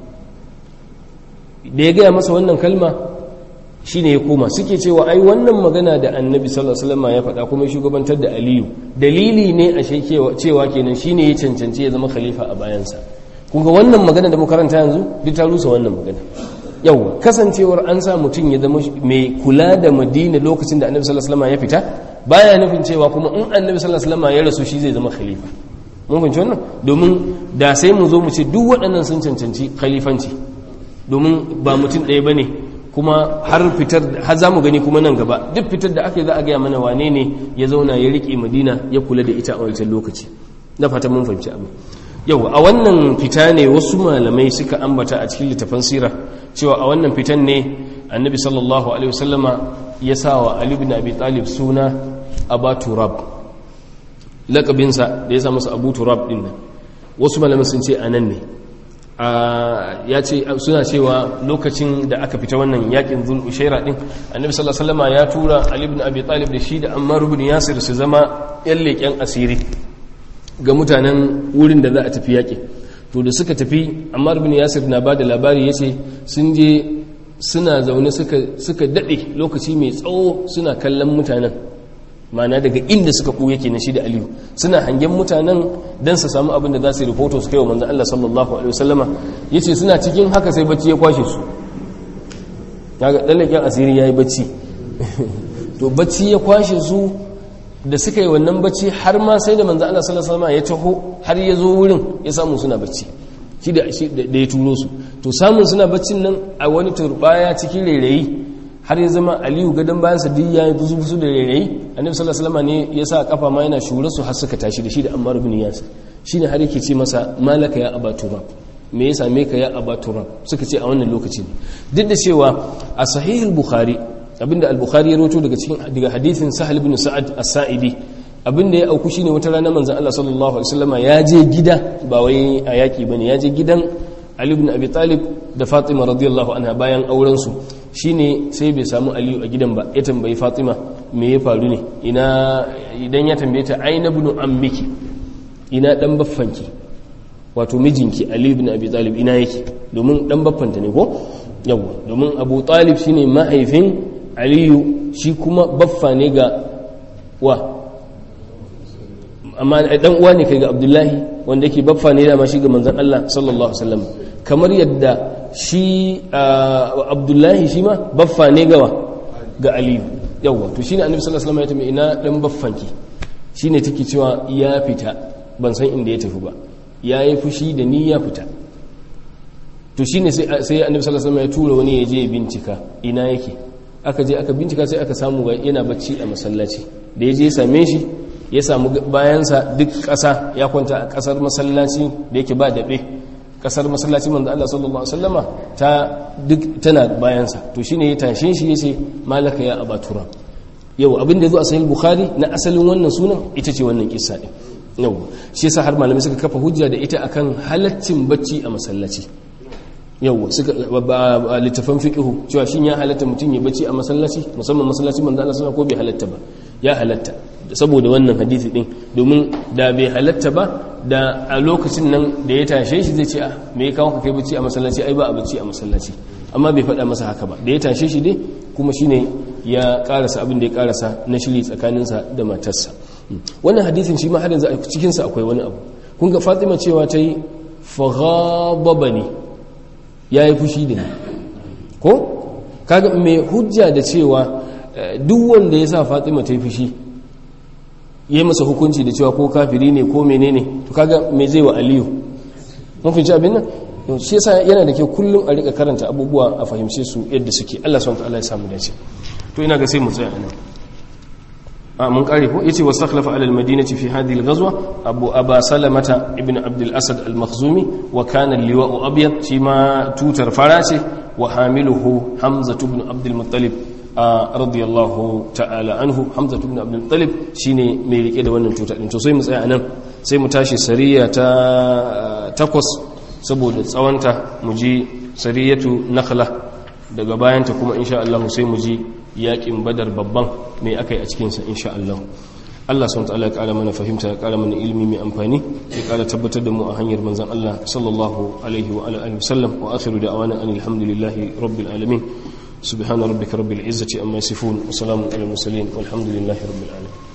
da ya gaya masa wannan kalma shine ya koma suke cewa ai wannan magana da annabi sallallahu alaihi wasallam ya faɗa kuma shugabantar da aliyu dalili ne a cewa kenan shine ya cancanci ya zama khalifa a bayansa kun ga wannan magana da mu karanta yanzu duk ta rusa wannan magana yawa kasancewar an sa mutum ya zama mai kula da madina lokacin da annabi sallallahu alaihi wasallam ya fita baya nufin cewa kuma in annabi sallallahu alaihi wasallam ya rasu shi zai zama khalifa mun fahimci wannan domin da sai mu zo mu ce duk waɗannan sun cancanci khalifanci domin ba mutum ɗaya bane kuma har fitar har zamu gani kuma nan gaba duk fitar da aka yi za a gaya mana wane ne ya zauna ya rike madina ya kula da ita a wancan lokaci na fata mun fahimci abin yau a wannan fita ne wasu malamai suka ambata a cikin littafan sira cewa a wannan fitan ne annabi sallallahu alaihi wasallama ya sa wa ali ibn abi talib suna aba turab lakabinsa da ya sa masa abu turab din nan wasu malamai sun ce anan ne ya ce suna cewa lokacin da aka fita wannan yakin zul ushaira din annabi sallallahu alaihi wasallam ya tura ali ibn abi talib da shi da ammar ibn yasir su zama yan leken asiri ga mutanen wurin da za a tafi yakin to da suka tafi ammar ibn yasir na bada labari yace sun je suna zaune suka suka dade lokaci mai tsawo suna kallon mutanen mana daga inda suka ɓuya ke na shi da aliyu suna hangen mutanen don su samu abin da za su yi rahoto su kai wa manzan Allah sallallahu alaihi wasallama ya ce suna cikin haka sai bacci ya kwashe su ya ga ɗallaken asiri ya yi bacci to bacci ya kwashe su da suka yi wannan bacci har ma sai da manzan Allah sallallahu alaihi wasallama ya taho har ya zo wurin ya samu suna bacci shi da ya turo su to samun suna baccin nan a wani turbaya cikin rairayi har ya zama aliyu gadon bayan sa duk ya yi buzu da rairayi annabi sallallahu alaihi wasallam ne ya sa kafa ma yana shure su har suka tashi da shi da ammar ibn yasir shine har yake ce masa malaka ya aba turab me ya same ka ya aba turab suka ce a wannan lokaci ne duk da cewa a sahih al-bukhari abinda al-bukhari ya rawaito daga cikin daga hadithin sahal ibn sa'ad as-sa'idi abinda ya auku shine wata rana manzon Allah sallallahu alaihi wasallam ya je gida ba wai a yaki bane ya je gidan Ali ibn Abi Talib da Fatima radiyallahu anha bayan auren su shine sai bai samu Aliyu a gidan ba ya tambayi Fatima me ya faru ne ina idan ya tambaye ta aina ibn ammiki ina dan baffanki wato mijinki Ali ibn Abi Talib ina yake domin dan baffanta ne ko yawa domin Abu Talib shine mahaifin Aliyu shi kuma baffa ne ga wa amma dan uwa ne kai ga Abdullahi wanda yake baffa ne da ma shi ga manzon Allah sallallahu alaihi wasallam kamar yadda shi Abdullahi shi ma baffa ne gawa ga Aliyu yawa to shine Annabi sallallahu alaihi wasallam ya ina dan baffanki shine take cewa ya fita ban san inda ya tafi ba yayi fushi da ni ya fita to shine sai sai Annabi sallallahu alaihi wasallam ya tura wani ya je bincika ina yake aka je aka bincika sai aka samu yana bacci a masallaci da ya je ya same shi ya samu bayansa duk ƙasa ya kwanta a ƙasar masallaci da yake ba daɓe ƙasar masallaci manzo Allah sallallahu alaihi wasallama ta duk tana bayansa to shine ya tashin shi yace malaka ya abatura yau abin da zo a sahih bukhari na asalin wannan sunan ita ce wannan kissa din yau shi yasa har malamai suka kafa hujja da ita akan halaccin bacci a masallaci yau suka littafan fiqhu cewa shin ya halatta mutum ya bacci a masallaci musamman masallaci manzo Allah sallallahu ko bai halatta ba ya halatta saboda wannan hadisi din domin da bai halatta ba da a lokacin nan da ya tashe shi zai ce a me ya kawo ka kai bacci a masallaci ai ba a bacci a masallaci amma bai faɗa masa haka ba da ya tashe shi dai kuma shine ya karasa abin da ya karasa na shiri tsakaninsa da matarsa wannan hadisin shi ma har yanzu a cikinsa akwai wani abu kun ga fatima cewa ta yi faghababani ya yi fushi da ni ko kaga mai hujja da cewa duk wanda ya sa fatima ta yi fushi yi masa hukunci da cewa ko kafiri ne ko menene to kaga me zai wa aliyu mun fahimci abin nan shi yasa yana da kyau kullum a rika karanta abubuwa a fahimce su yadda suke Allah subhanahu wa ta'ala ya samu dace to ina ga sai mu tsaya anan a mun kare ko yace wastakhlafa ala almadinati fi hadhihi alghazwa abu aba salamata ibn abd al-asad al-makhzumi wa kana al-liwa'u abyad shi ma tutar fara ce wa hamiluhu hamza ibn abd al-muttalib radiyallahu ta'ala anhu hamza ibn abd al-muttalib shine mai rike da wannan tuta din to sai mu tsaya anan sai mu tashi sariya ta takwas saboda tsawanta mu ji sariyatu nakhla daga bayanta kuma insha Allah sai mu ji yakin badar babban mai aka yi a cikinsa insha Allah Allah sun ta'ala ya kara mana fahimta ya kara mana ilimi mai amfani ya kara tabbatar da mu a hanyar manzan Allah sallallahu alaihi wa alihi wasallam wa akhiru da'wana anil hamdulillahi rabbil alamin subhana rabbika rabbil izzati amma yasifun wa salamun alal mursalin walhamdulillahi rabbil alamin